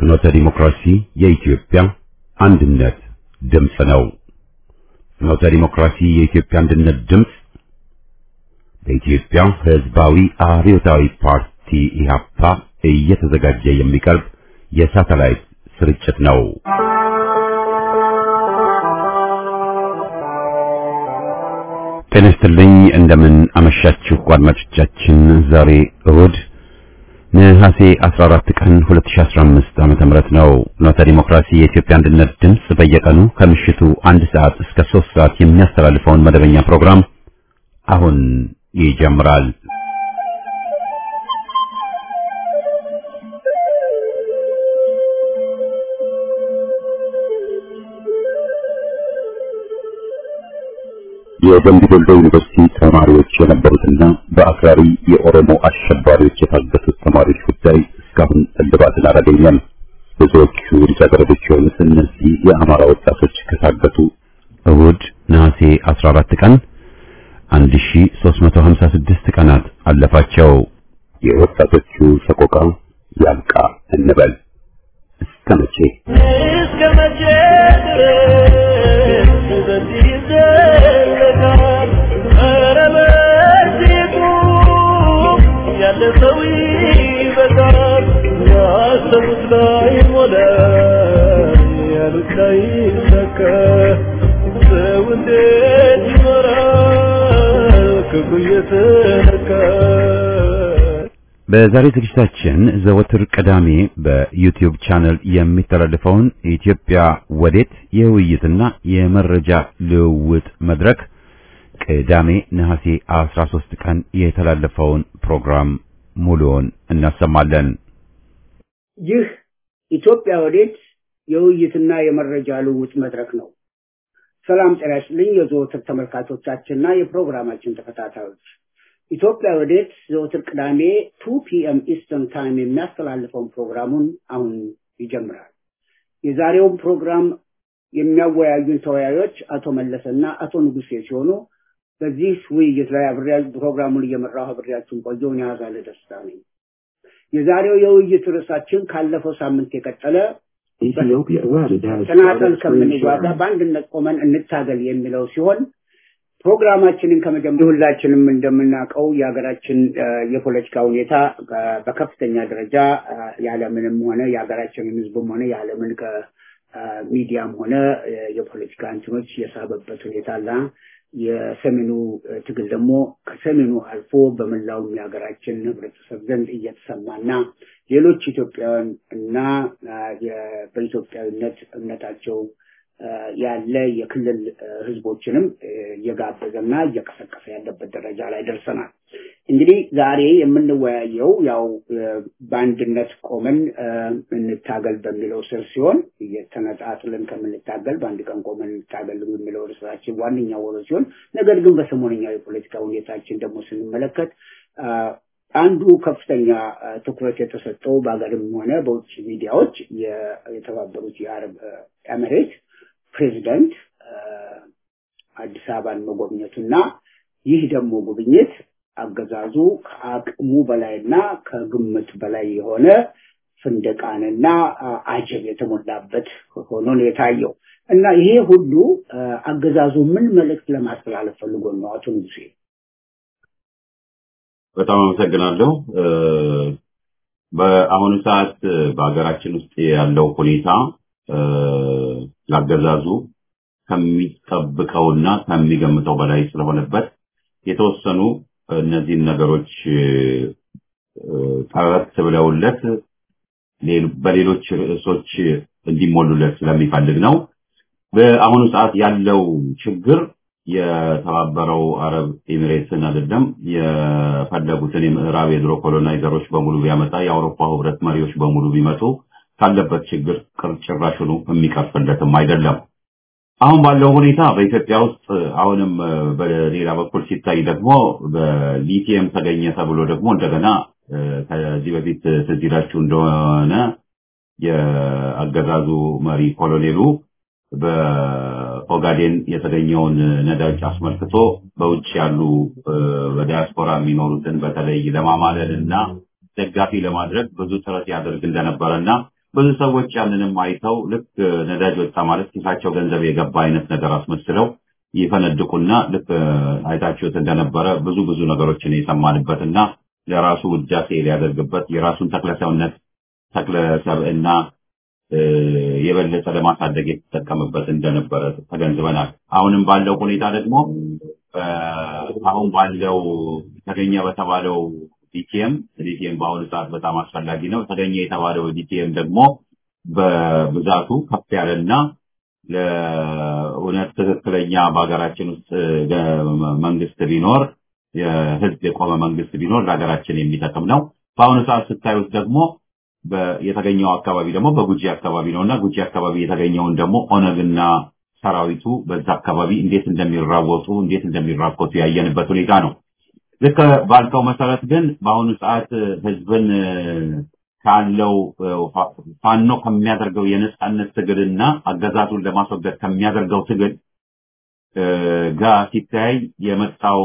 ፍኖተ ዲሞክራሲ የኢትዮጵያ አንድነት ድምፅ ነው። ፍኖተ ዲሞክራሲ የኢትዮጵያ አንድነት ድምፅ በኢትዮጵያ ሕዝባዊ አብዮታዊ ፓርቲ ኢህአፓ እየተዘጋጀ የሚቀርብ የሳተላይት ስርጭት ነው። ጤና ይስጥልኝ። እንደምን አመሻችሁ አድማጮቻችን። ዛሬ እሁድ ነሐሴ 14 ቀን 2015 ዓመተ ምህረት ነው። ፍኖተ ዲሞክራሲ የኢትዮጵያ አንድነት ድምፅ በየቀኑ ከምሽቱ አንድ ሰዓት እስከ 3 ሰዓት የሚያስተላልፈውን መደበኛ ፕሮግራም አሁን ይጀምራል። የደምቢ ዶሎ ዩኒቨርሲቲ ተማሪዎች የነበሩትና በአክራሪ የኦሮሞ አሸባሪዎች የታገቱት ተማሪዎች ጉዳይ እስካሁን እልባትን አላገኘም። ብዙዎቹ ልጃገረዶች የሆኑት እነዚህ የአማራ ወጣቶች ከታገቱ እሁድ ነሐሴ 14 ቀን 1356 ቀናት አለፋቸው። የወጣቶቹ ሰቆቃ ያብቃ እንበል። እስከ መቼ እስከ መቼ ድረስ በዚህ ይዘለቃል? ኧረ በዚህ ቁም፣ ያለ ሰው ይበቃል። ያሰቡት ላይ ሞላ፣ ያሉት ላይ ሰካ። ሰው እንዴት ይኖራል ክፉ እየተነካ? በዛሬ ዝግጅታችን ዘወትር ቅዳሜ በዩቲዩብ ቻነል የሚተላለፈውን ኢትዮጵያ ወዴት የውይይትና የመረጃ ልውውጥ መድረክ ቅዳሜ ነሐሴ 13 ቀን የተላለፈውን ፕሮግራም ሙሉውን እናሰማለን። ይህ ኢትዮጵያ ወዴት የውይይትና የመረጃ ልውውጥ መድረክ ነው። ሰላም ጤና ይስጥልኝ የዘወትር ተመልካቾቻችንና የፕሮግራማችን ተከታታዮች ኢትዮጵያ ወዴት ዘወትር ቅዳሜ ቱ ፒኤም ኢስተርን ታይም የሚያስተላልፈውን ፕሮግራሙን አሁን ይጀምራል። የዛሬውን ፕሮግራም የሚያወያዩን ተወያዮች አቶ መለሰና አቶ ንጉሴ ሲሆኑ በዚህ ውይይት ላይ አብሬያ ፕሮግራሙን እየመራሁ አብሬያችሁን ቆየውን ያዛለ ደስታ ነኝ። የዛሬው የውይይት ርዕሳችን ካለፈው ሳምንት የቀጠለ Ethiopia Word has ተናጠል started ከምንጓዛ screen በአንድነት ቆመን እንታገል የሚለው ሲሆን ፕሮግራማችንን ከመጀመሪያ ሁላችንም እንደምናውቀው የሀገራችን እ፣ የፖለቲካ ሁኔታ እ፣ በከፍተኛ ደረጃ እ፣ የዓለምንም ሆነ የሀገራችንን ሕዝብም ሆነ የዓለምን ከሚዲያም ሆነ እ፣ የፖለቲካ እንትኖች የሳበበት ሁኔታ እና የሰሜኑ እ፣ ትግል ደግሞ ከሰሜኑ አልፎ በመላውም የሀገራችን ህብረተሰብ ዘንድ እየተሰማና ሌሎች ኢትዮጵያውያን እና አ፣ የ- በኢትዮጵያዊነት እምነታቸው አ፣ ያለ የክልል አ፣ ህዝቦችንም አ፣ እየጋበዘና እየቀሰቀሰ ያለበት ደረጃ ላይ ደርሰናል። እንግዲህ ዛሬ የምንወያየው ያው አ፣ በአንድነት ቆመን አ፣ እንታገል በሚለው ስር ሲሆን እየተነጣጥለን ከምንታገል በአንድ ቀን ቆመን እንታገል የሚለው ርዕሳችን ዋነኛው ወሮ ሲሆን ነገር ግን በሰሞነኛው የፖለቲካ ሁኔታችን ደግሞ ስንመለከት አ፣ አንዱ ከፍተኛ አ፣ ትኩረት የተሰጠው በሀገርም ሆነ በውጭ ሚዲያዎች የ- የተባበሩት የአረብ አ፣ ኤምሬት ፕሬዚደንት አ፣ አዲስ አበባን መጎብኘቱና ይህ ደግሞ ጉብኝት አገዛዙ ከአቅሙ በላይና ከግምት በላይ የሆነ ፍንደቃንና አ፣ አጀብ የተሞላበት ሆኖ ነው የታየው እና ይሄ ሁሉ አ፣ አገዛዙ ምን መልእክት ለማስተላለፍ ፈልጎ ነው አቶ ንጉሴ? በጣም አመሰግናለሁ። እ፣ በአሁኑ ሰዓት እ፣ በሀገራችን ውስጥ ያለው ሁኔታ እ፣ ላገዛዙ ከሚጠብቀውና ከሚገምተው በላይ ስለሆነበት የተወሰኑ እነዚህን ነገሮች እ፣ ጠረት ብለውለት ሌል- በሌሎች ርዕሶች እንዲሞሉለት ስለሚፈልግ ነው። በአሁኑ ሰዓት ያለው ችግር የተባበረው አረብ ኤሚሬትስን አይደለም የፈለጉትን የምዕራብ የድሮ ኮሎናይዘሮች በሙሉ ቢያመጣ የአውሮፓ ህብረት መሪዎች በሙሉ ቢመጡ ካለበት ችግር ቅርጭራሽኑ የሚቀርፍለትም አይደለም። አሁን ባለው ሁኔታ በኢትዮጵያ ውስጥ አሁንም እ፣ በሌላ በኩል ሲታይ ደግሞ በሊቲየም ተገኘ ተብሎ ደግሞ እንደገና እ፣ ከዚህ በፊት ትዝ ይላችሁ እንደሆነ የአገዛዙ መሪ ኮሎኔሉ በኦጋዴን የተገኘውን ነዳጅ አስመልክቶ በውጭ ያሉ እ፣ በዲያስፖራ የሚኖሩትን በተለይ ለማማለል እና ደጋፊ ለማድረግ ብዙ ጥረት ያደርግ እንደነበረ እና ብዙ ሰዎች ያንንም አይተው ልክ ነዳጅ ወጣ ማለት ኪሳቸው ገንዘብ የገባ አይነት ነገር አስመስለው ይፈነድቁና ልክ አይታችሁት እንደነበረ ብዙ ብዙ ነገሮችን የሰማንበትና ለራሱ ውዳሴ ሊያደርግበት የራሱን ተክለሰውነት ተክለ ሰብዕና የበለጠ ለማሳደግ የተጠቀምበት እንደነበረ ተገንዝበናል። አሁንም ባለው ሁኔታ ደግሞ አሁን ባለው ተገኘ በተባለው ሊቲየም ሊቲየም በአሁኑ ሰዓት በጣም አስፈላጊ ነው። ተገኘ የተባለው ሊቲየም ደግሞ በብዛቱ ከፍ ያለና ለእውነት ትክክለኛ በሀገራችን ውስጥ መንግስት ቢኖር የህዝብ የቆመ መንግስት ቢኖር ለሀገራችን የሚጠቅም ነው። በአሁኑ ሰዓት ስታዩት ደግሞ የተገኘው አካባቢ ደግሞ በጉጂ አካባቢ ነው እና ጉጂ አካባቢ የተገኘውን ደግሞ ኦነግና ሰራዊቱ በዛ አካባቢ እንዴት እንደሚራወጡ እንዴት እንደሚራኮቱ ያየንበት ሁኔታ ነው። ልክ ባልከው መሰረት ግን በአሁኑ ሰዓት ህዝብን ካለው ፋኖ ከሚያደርገው የነጻነት ትግልና አገዛዙን ለማስወገድ ከሚያደርገው ትግል ጋር ሲታይ የመጣው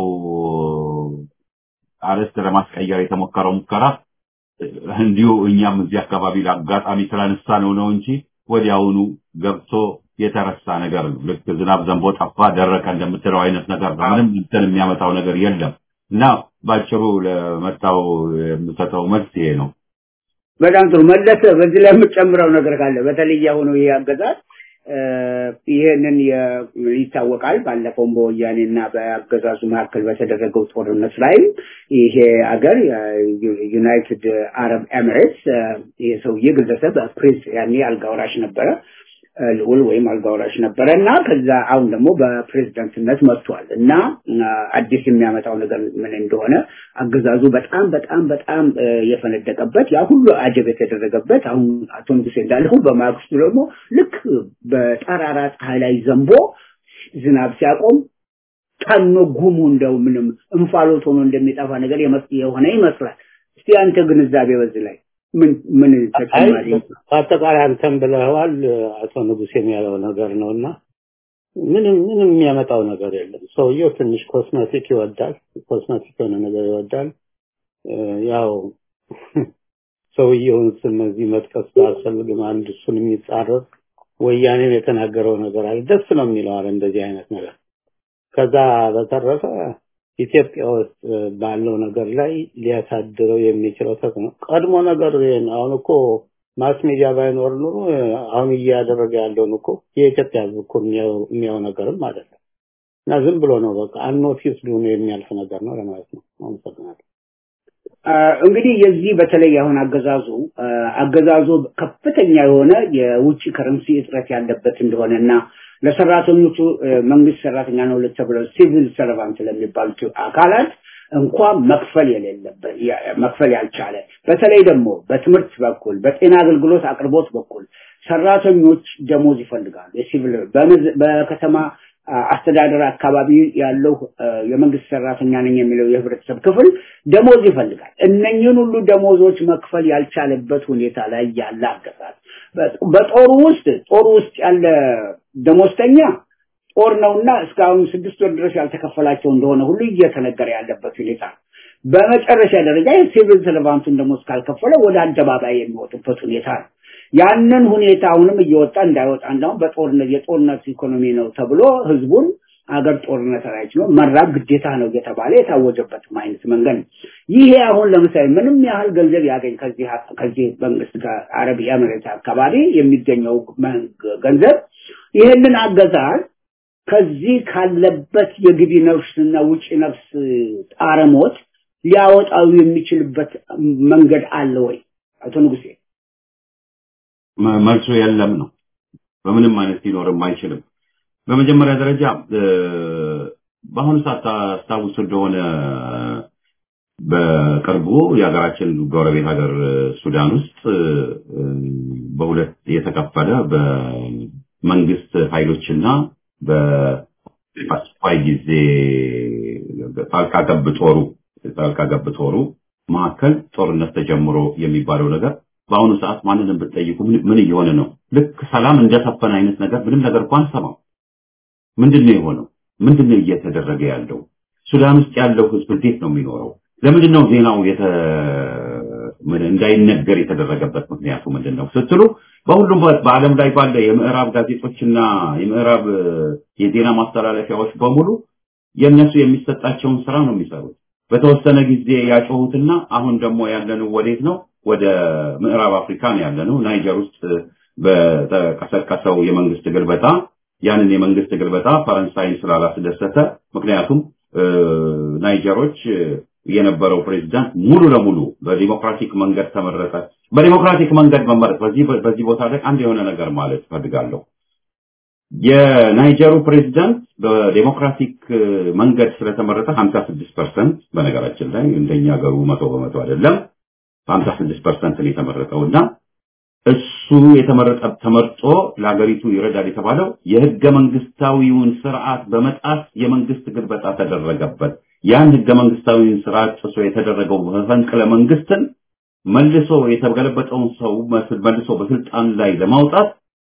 አርዕስት ለማስቀየር የተሞከረው ሙከራ እንዲሁ እኛም እዚህ አካባቢ ለአጋጣሚ ስላነሳ ነው ነው እንጂ ወዲያውኑ ገብቶ የተረሳ ነገር ነው። ልክ ዝናብ ዘንቦ ጠፋ ደረቀ እንደምትለው አይነት ነገር ነው። ምንም እንትን የሚያመጣው ነገር የለም እና ባጭሩ ለመጣው የምሰጠው መልስ ይሄ ነው። በጣም ጥሩ መለሰ። በዚህ ላይ የምጨምረው ነገር ካለ በተለይ አሁኑ ይሄ አገዛዝ ይህንን ይታወቃል። ባለፈውም በወያኔና በአገዛዙ መካከል በተደረገው ጦርነት ላይም ይሄ አገር ዩናይትድ አረብ ኤሚሬትስ ይሄ ሰውዬ ግለሰብ ፕሪንስ ያኔ አልጋወራሽ ነበረ ልዑል ወይም አልጋወራሽ ነበረ እና ከዛ አሁን ደግሞ በፕሬዝዳንትነት መጥቷል እና አዲስ የሚያመጣው ነገር ምን እንደሆነ አገዛዙ በጣም በጣም በጣም የፈነደቀበት ያ ሁሉ አጀብ የተደረገበት አሁን አቶ ንጉሴ እንዳልኩ በማግስቱ ደግሞ ልክ በጠራራ ፀሐይ ላይ ዘንቦ ዝናብ ሲያቆም ጠኖ ጉሙ እንደው ምንም እንፋሎት ሆኖ እንደሚጠፋ ነገር የሆነ ይመስላል። እስቲ አንተ ግንዛቤ በዚህ ላይ ምን ምን ተጨማሪ አጠቃላይ አንተም ብለዋል አቶ ንጉሴም ያለው ነገር ነውና ምንም ምንም የሚያመጣው ነገር የለም። ሰውየው ትንሽ ኮስሜቲክ ይወዳል፣ ኮስሜቲክ የሆነ ነገር ይወዳል። ያው ሰውየውን ስም እዚህ መጥቀስ ባያስፈልግም አንድ እሱን የሚጻረር ወያኔም የተናገረው ነገር አለ። ደስ ነው የሚለው አለ እንደዚህ አይነት ነገር። ከዛ በተረፈ ኢትዮጵያ ውስጥ ባለው ነገር ላይ ሊያሳድረው የሚችለው ተጽዕኖ ቀድሞ ነገር አሁን እኮ ማስ ሚዲያ ባይኖር ኑሮ አሁን እያደረገ ያለውን እኮ የኢትዮጵያ ሕዝብ እኮ የሚያው ነገርም አይደለም እና ዝም ብሎ ነው በቃ አንኖቲስ ሆኖ የሚያልፍ ነገር ነው ለማለት ነው። አመሰግናለሁ። እንግዲህ የዚህ በተለይ አሁን አገዛዙ አገዛዙ ከፍተኛ የሆነ የውጭ ከረንሲ እጥረት ያለበት እንደሆነ እና ለሰራተኞቹ መንግስት ሰራተኛ ነው ለተብለው ሲቪል ሰርቫንት ለሚባሉት አካላት እንኳን መክፈል የሌለበት መክፈል ያልቻለ በተለይ ደግሞ በትምህርት በኩል በጤና አገልግሎት አቅርቦት በኩል ሰራተኞች ደሞዝ ይፈልጋሉ። የሲቪል በከተማ አስተዳደር አካባቢ ያለው የመንግስት ሰራተኛ ነኝ የሚለው የህብረተሰብ ክፍል ደሞዝ ይፈልጋል። እነኝህን ሁሉ ደሞዞች መክፈል ያልቻለበት ሁኔታ ላይ ያለ አገዛዝ በጦሩ ውስጥ ጦሩ ውስጥ ያለ ደሞዝተኛ ጦር ነውና እስካሁን ስድስት ወር ድረስ ያልተከፈላቸው እንደሆነ ሁሉ እየተነገረ ያለበት ሁኔታ ነው። በመጨረሻ ደረጃ የሲቪል ሰርቫንቱን ደሞዝ ካልከፈለ ወደ አደባባይ የሚወጡበት ሁኔታ ነው። ያንን ሁኔታ አሁንም እየወጣ እንዳይወጣ እንዳሁም በጦርነት የጦርነት ኢኮኖሚ ነው ተብሎ ህዝቡን አገር ጦርነት ላይ ችሎ መራብ ግዴታ ነው እየተባለ የታወጀበት አይነት መንገድ ነው። ይሄ አሁን ለምሳሌ ምንም ያህል ገንዘብ ያገኝ ከዚህ ከዚህ መንግስት ከአረብ ኤምሬት አካባቢ የሚገኘው ገንዘብ ይህንን አገዛዝ ከዚህ ካለበት የግቢ ነፍስና ውጭ ነፍስ ጣረሞት ሊያወጣው የሚችልበት መንገድ አለ ወይ? አቶ ንጉሴ መልሱ የለም ነው። በምንም አይነት ሊኖርም አይችልም። በመጀመሪያ ደረጃ በአሁኑ ሰዓት ታስታውሱ እንደሆነ በቅርቡ የሀገራችን ጎረቤት ሀገር ሱዳን ውስጥ በሁለት የተከፈለ በመንግስት ኃይሎችና በአስቸኳይ ጊዜ ጣልቃ ገብ ጦሩ ጣልቃ ገብ ጦሩ መካከል ጦርነት ተጀምሮ የሚባለው ነገር በአሁኑ ሰዓት ማንንም ብትጠይቁ ምን እየሆነ ነው? ልክ ሰላም እንደሰፈነ አይነት ነገር ምንም ነገር እንኳን ሰማው። ምንድነው የሆነው? ምንድነው እየተደረገ ያለው? ሱዳን ውስጥ ያለው ህዝብ እንዴት ነው የሚኖረው? ለምንድን ነው ዜናው እንዳይነገር የተደረገበት ምክንያቱ ምንድን ነው ስትሉ በሁሉም በዓለም ላይ ባለ የምዕራብ ጋዜጦችና የምዕራብ የዜና ማስተላለፊያዎች በሙሉ የእነሱ የሚሰጣቸውን ስራ ነው የሚሰሩት። በተወሰነ ጊዜ ያጮሁትና አሁን ደግሞ ያለነው ወዴት ነው? ወደ ምዕራብ አፍሪካ ነው ያለነው። ናይጀር ውስጥ በተቀሰቀሰው የመንግስት ግልበጣ ያንን የመንግስት ግልበጣ ፈረንሳይን ስላላስደሰተ ምክንያቱም ናይጀሮች የነበረው ፕሬዝዳንት ሙሉ ለሙሉ በዲሞክራቲክ መንገድ ተመረጠ። በዲሞክራቲክ መንገድ መመረጥ በዚህ በዚህ ቦታ ላይ አንድ የሆነ ነገር ማለት ፈልጋለሁ። የናይጀሩ ፕሬዝዳንት በዴሞክራቲክ መንገድ ስለተመረጠ 56% በነገራችን ላይ እንደኛ ሀገሩ መቶ በመቶ አይደለም 56% ነው የተመረጠው እና እሱ የተመረጠ ተመርጦ ለሀገሪቱ ይረዳል የተባለው የህገ መንግስታዊውን ስርዓት በመጣስ የመንግስት ግልበጣ ተደረገበት። ያን ህገ መንግስታዊውን ስርዓት ጥሶ የተደረገው መፈንቅለ መንግስትን መልሶ የተገለበጠውን ሰው መልሶ በስልጣን ላይ ለማውጣት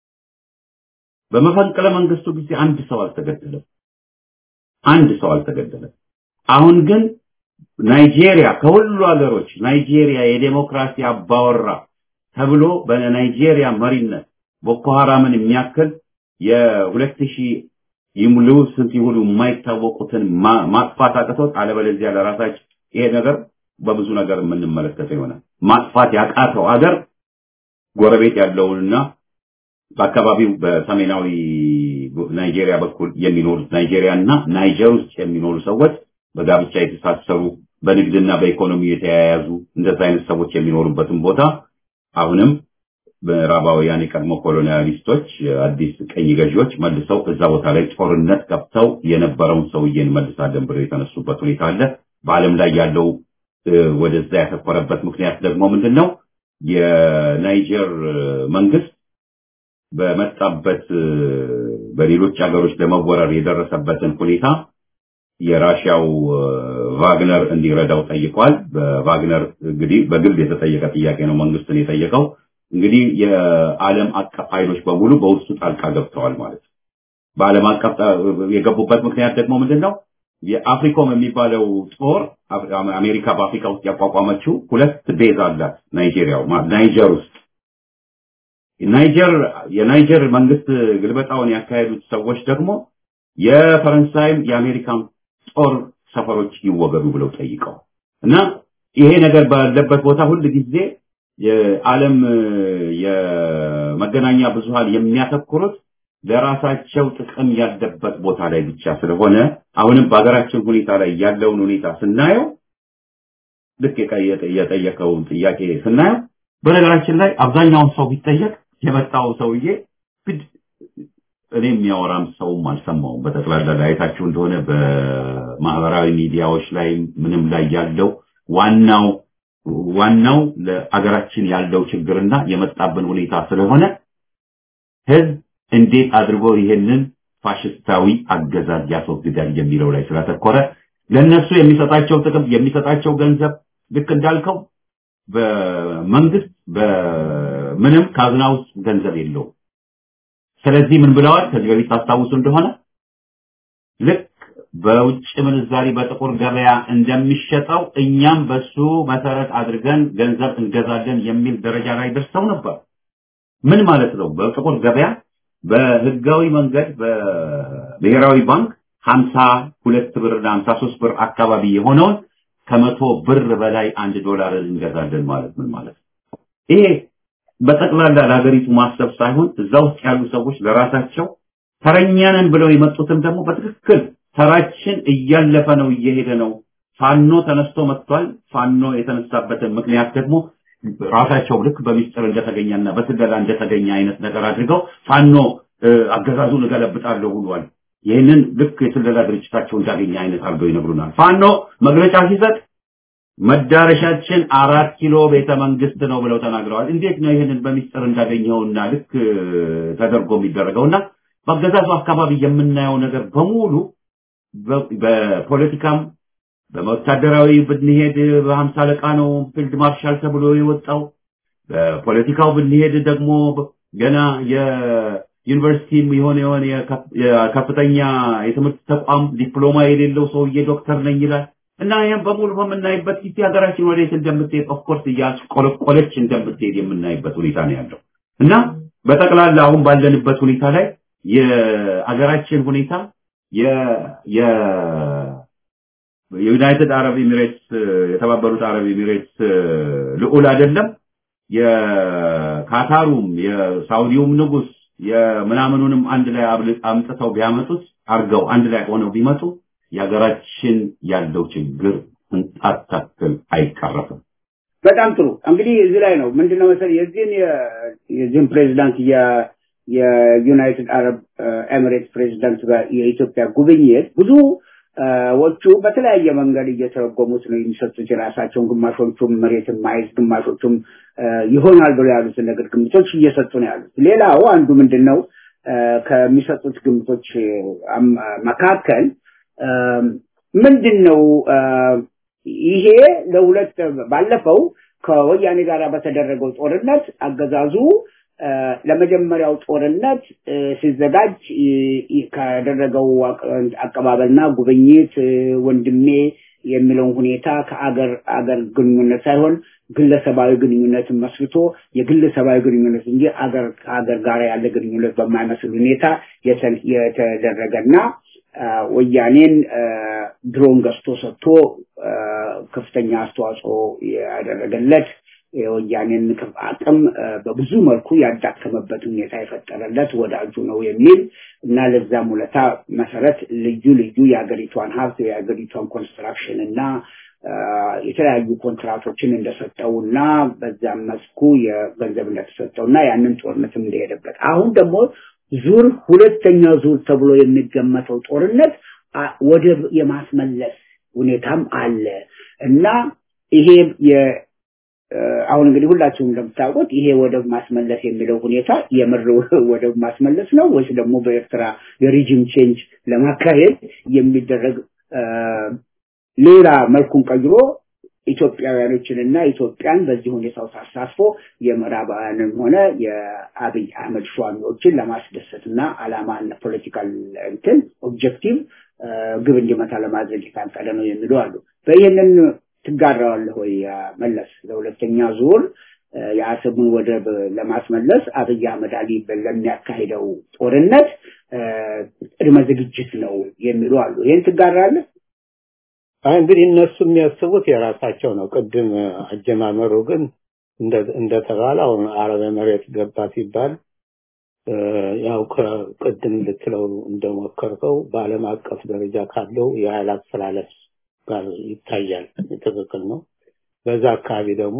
በመፈንቅለ መንግስቱ ጊዜ አንድ ሰው አልተገደለም። አንድ ሰው አልተገደለም። አሁን ግን ናይጄሪያ ከሁሉ ሀገሮች ናይጄሪያ የዴሞክራሲ አባወራ ተብሎ በናይጄሪያ መሪነት ቦኮ ሐራምን የሚያክል የሁለት ሺህ ይሙሉ ስንት ይሁሉ የማይታወቁትን ማጥፋት አቅቶት አለበለዚያ ለራሳችን ይሄ ነገር በብዙ ነገር የምንመለከተው ይሆናል። ማጥፋት ያቃተው ሀገር ጎረቤት ያለውንና በአካባቢው በሰሜናዊ ናይጄሪያ በኩል የሚኖሩት ናይጄሪያ እና ናይጀር ውስጥ የሚኖሩ ሰዎች በጋብቻ የተሳሰሩ በንግድና በኢኮኖሚ የተያያዙ እንደዛ አይነት ሰዎች የሚኖሩበትን ቦታ አሁንም ምዕራባውያን የቀድሞ ኮሎኒያሊስቶች አዲስ ቀኝ ገዢዎች መልሰው እዛ ቦታ ላይ ጦርነት ከፍተው የነበረውን ሰውዬን መልሳለን ብለው የተነሱበት ሁኔታ አለ። በዓለም ላይ ያለው ወደዛ ያተኮረበት ምክንያት ደግሞ ምንድን ነው? የናይጀር መንግስት በመጣበት በሌሎች ሀገሮች ለመወረር የደረሰበትን ሁኔታ የራሽያው ቫግነር እንዲረዳው ጠይቋል። በቫግነር እንግዲህ በግል የተጠየቀ ጥያቄ ነው መንግስትን የጠየቀው። እንግዲህ የዓለም አቀፍ ኃይሎች በሙሉ በውስጡ ጣልቃ ገብተዋል ማለት ነው። በዓለም አቀፍ የገቡበት ምክንያት ደግሞ ምንድን ነው? የአፍሪኮም የሚባለው ጦር አሜሪካ በአፍሪካ ውስጥ ያቋቋመችው ሁለት ቤዝ አላት ናይጄሪያው ናይጀር ውስጥ ናይጀር የናይጀር መንግስት ግልበጣውን ያካሄዱት ሰዎች ደግሞ የፈረንሳይም የአሜሪካን ጦር ሰፈሮች ይወገዱ ብለው ጠይቀው እና ይሄ ነገር ባለበት ቦታ ሁል ጊዜ የዓለም የመገናኛ ብዙሃን የሚያተኩሩት ለራሳቸው ጥቅም ያለበት ቦታ ላይ ብቻ ስለሆነ አሁንም በሀገራችን ሁኔታ ላይ ያለውን ሁኔታ ስናየው ልክ የጠየቀውን ጥያቄ ስናየው በነገራችን ላይ አብዛኛውን ሰው ቢጠየቅ የመጣው ሰውዬ እኔ የሚያወራም ሰውም አልሰማውም። በጠቅላላ ላይ አይታችሁ እንደሆነ በማህበራዊ ሚዲያዎች ላይ ምንም ላይ ያለው ዋናው ዋናው ለአገራችን ያለው ችግርና የመጣብን ሁኔታ ስለሆነ ህዝብ እንዴት አድርጎ ይሄንን ፋሽስታዊ አገዛዝ ያስወግዳል የሚለው ላይ ስላተኮረ ለነሱ የሚሰጣቸው ጥቅም የሚሰጣቸው ገንዘብ ልክ እንዳልከው በመንግስት በምንም ካዝና ውስጥ ገንዘብ የለውም። ስለዚህ ምን ብለዋል? ከዚህ በፊት ታስታውሱ እንደሆነ ልክ በውጭ ምንዛሪ በጥቁር ገበያ እንደሚሸጠው እኛም በሱ መሰረት አድርገን ገንዘብ እንገዛለን የሚል ደረጃ ላይ ደርሰው ነበር። ምን ማለት ነው? በጥቁር ገበያ በህጋዊ መንገድ በብሔራዊ ባንክ 52 ብር እና 53 ብር አካባቢ የሆነውን ከመቶ ብር በላይ አንድ ዶላር እንገዛለን ማለት ምን ማለት ነው? ይሄ በጠቅላላ ለሀገሪቱ ማሰብ ሳይሆን እዛ ውስጥ ያሉ ሰዎች ለራሳቸው ተረኛንን ብለው የመጡትም ደግሞ በትክክል ተራችን እያለፈ ነው፣ እየሄደ ነው። ፋኖ ተነስቶ መጥቷል። ፋኖ የተነሳበትን ምክንያት ደግሞ ራሳቸው ልክ በሚስጥር እንደተገኘና በስለላ እንደተገኘ አይነት ነገር አድርገው ፋኖ አገዛዙን እገለብጣለሁ ብሏል። ይህንን ልክ የስለላ ድርጅታቸው እንዳገኘ አይነት አድርገው ይነግሩናል። ፋኖ መግለጫ ሲሰጥ መዳረሻችን አራት ኪሎ ቤተ መንግስት ነው ብለው ተናግረዋል። እንዴት ነው ይህንን በሚስጥር እንዳገኘውና ልክ ተደርጎ የሚደረገውና በአገዛዙ አካባቢ የምናየው ነገር በሙሉ በፖለቲካም በወታደራዊ ብንሄድ በሀምሳ አለቃ ነው ፊልድ ማርሻል ተብሎ የወጣው። በፖለቲካው ብንሄድ ደግሞ ገና የዩኒቨርሲቲም የሆነ የሆነ የከፍተኛ የትምህርት ተቋም ዲፕሎማ የሌለው ሰውዬ ዶክተር ነኝ ይላል። እና ይህም በሙሉ በምናይበት ጊዜ ሀገራችን ወዴት እንደምትሄድ ኦፍኮርስ እያስቆለቆለች እንደምትሄድ የምናይበት ሁኔታ ነው ያለው እና በጠቅላላ አሁን ባለንበት ሁኔታ ላይ የአገራችን ሁኔታ የዩናይትድ አረብ ኤሚሬትስ የተባበሩት አረብ ኤሚሬትስ ልዑል አይደለም የካታሩም የሳውዲውም ንጉስ የምናምኑንም አንድ ላይ አምጥተው ቢያመጡት አርገው አንድ ላይ ሆነው ቢመጡ የሀገራችን ያለው ችግር እንጣት ታክል አይቀረፍም። በጣም ጥሩ። እንግዲህ እዚህ ላይ ነው ምንድነው መሰለህ የዚህን የዚህን ፕሬዚዳንት የዩናይትድ አረብ ኤሚሬት ፕሬዚዳንት ጋር የኢትዮጵያ ጉብኝት ብዙ ወቹ በተለያየ መንገድ እየተረጎሙት ነው የሚሰጡት የራሳቸውን ግማሾቹም መሬትን ማየት ግማሾቹም ይሆናል ብሎ ያሉትን ነገር ግምቶች እየሰጡ ነው ያሉት። ሌላው አንዱ ምንድን ነው ከሚሰጡት ግምቶች መካከል ምንድን ነው ይሄ ለሁለት ባለፈው ከወያኔ ጋር በተደረገው ጦርነት አገዛዙ ለመጀመሪያው ጦርነት ሲዘጋጅ ካደረገው አቀባበልና ጉብኝት ወንድሜ የሚለውን ሁኔታ ከአገር አገር ግንኙነት ሳይሆን ግለሰባዊ ግንኙነትን መስርቶ የግለሰባዊ ግንኙነት እንጂ አገር ከአገር ጋር ያለ ግንኙነት በማይመስል ሁኔታ የተደረገና ወያኔን ድሮን ገዝቶ ሰጥቶ ከፍተኛ አስተዋጽኦ ያደረገለት የወያኔን አቅም በብዙ መልኩ ያዳከመበት ሁኔታ የፈጠረለት ወዳጁ ነው የሚል እና ለዛም ውለታ መሰረት ልዩ ልዩ የሀገሪቷን ሀብት የሀገሪቷን ኮንስትራክሽን እና የተለያዩ ኮንትራቶችን እንደሰጠው እና በዛም መስኩ የገንዘብ እንደተሰጠው እና ያንን ጦርነትም እንደሄደበት አሁን ደግሞ ዙር ሁለተኛ ዙር ተብሎ የሚገመተው ጦርነት ወደብ የማስመለስ ሁኔታም አለ እና ይሄ አሁን እንግዲህ ሁላችሁም እንደምታውቁት ይሄ ወደብ ማስመለስ የሚለው ሁኔታ የምር ወደብ ማስመለስ ነው ወይስ ደግሞ በኤርትራ የሪጅም ቼንጅ ለማካሄድ የሚደረግ ሌላ መልኩን ቀይሮ ኢትዮጵያውያኖችንና ኢትዮጵያን በዚህ ሁኔታ ውስጥ አሳትፎ የምዕራባውያንም ሆነ የአብይ አህመድ ሿሚዎችን ለማስደሰትና አላማና ፖለቲካል እንትን ኦብጀክቲቭ ግብ እንዲመታ ለማድረግ የታቀደ ነው የሚሉ አሉ። በይህንን ትጋራዋለህ ወይ መለስ? ለሁለተኛ ዙር የአሰቡን ወደብ ለማስመለስ አብይ አህመድ አሊ ለሚያካሂደው ጦርነት ቅድመ ዝግጅት ነው የሚሉ አሉ። ይህን ትጋራለህ? እንግዲህ እነሱ የሚያስቡት የራሳቸው ነው። ቅድም አጀማመሩ ግን እንደተባለ አሁን አረብ መሬት ገባ ሲባል ያው ከቅድም ልትለው እንደሞከርከው በዓለም አቀፍ ደረጃ ካለው የኃይል አስተላለፍ ጋር ይታያል። ትክክል ነው። በዛ አካባቢ ደግሞ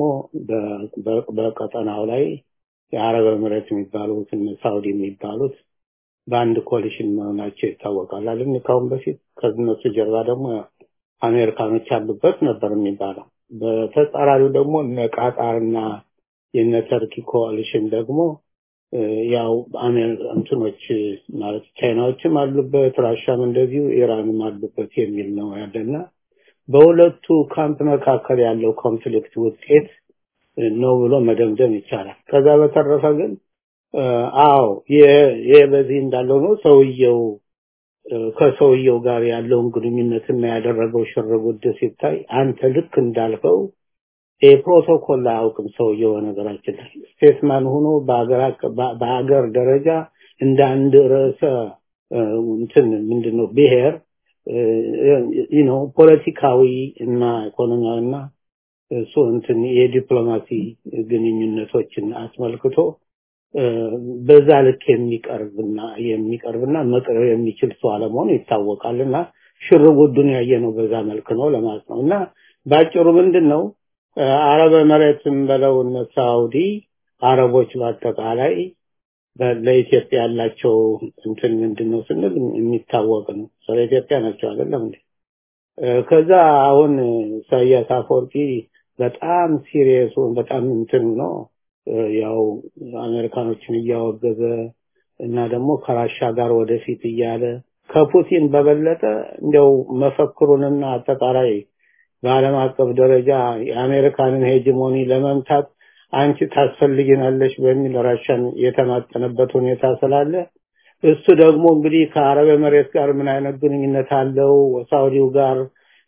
በቀጠናው ላይ የአረብ ኤምሬት የሚባሉት ሳውዲ የሚባሉት በአንድ ኮሊሽን መሆናቸው ይታወቃል አይደል? ካሁን በፊት ከነሱ ጀርባ ደግሞ አሜሪካኖች ያሉበት ነበር የሚባለው። በተጻራሪው ደግሞ እነ ቃጣርና የነ ተርኪ ኮaliሽን ደግሞ ያው እንትኖች ማለት ቻይናዎችም አሉበት፣ ራሻም እንደዚሁ ኢራንም አሉበት የሚል ነው ያለና በሁለቱ ካምፕ መካከል ያለው ኮንፍሊክት ውጤት ነው ብሎ መደምደም ይቻላል። ከዛ በተረፈ ግን አዎ ይሄ በዚህ እንዳለው ነው ሰውየው ከሰውየው ጋር ያለውን ግንኙነትና ያደረገው ሽርጉድ ሲታይ አንተ ልክ እንዳልከው የፕሮቶኮል አያውቅም ሰውየው ነገራችን ላይ ስቴትማን ሆኖ በሀገር ደረጃ እንደ አንድ ርዕሰ እንትን ምንድነው ብሔር ነው ፖለቲካዊ እና ኢኮኖሚያዊና እሱ እንትን የዲፕሎማሲ ግንኙነቶችን አስመልክቶ በዛ ልክ የሚቀርብና የሚቀርብና መቅረብ የሚችል ሰው አለመሆኑ ይታወቃልና ሽርጉዱን ያየነው በዛ መልክ ነው ለማለት ነው እና ባጭሩ ምንድን ነው አረበ መሬትም በለው እነ ሳውዲ አረቦች በአጠቃላይ ለኢትዮጵያ ያላቸው እንትን ምንድን ነው ስንል የሚታወቅ ነው። ስለ ኢትዮጵያ ናቸው አይደለም እንዴ? ከዛ አሁን ኢሳያስ አፈወርቂ በጣም ሲሪየስ በጣም እንትን ነው ያው አሜሪካኖችን እያወገዘ እና ደግሞ ከራሻ ጋር ወደፊት እያለ ከፑቲን በበለጠ እንዲያው መፈክሩንና አጠቃላይ በዓለም አቀፍ ደረጃ የአሜሪካንን ሄጅሞኒ ለመምታት አንቺ ታስፈልጊናለሽ በሚል ራሻን የተማጠነበት ሁኔታ ስላለ እሱ ደግሞ እንግዲህ ከአረብ መሬት ጋር ምን አይነት ግንኙነት አለው ሳውዲው ጋር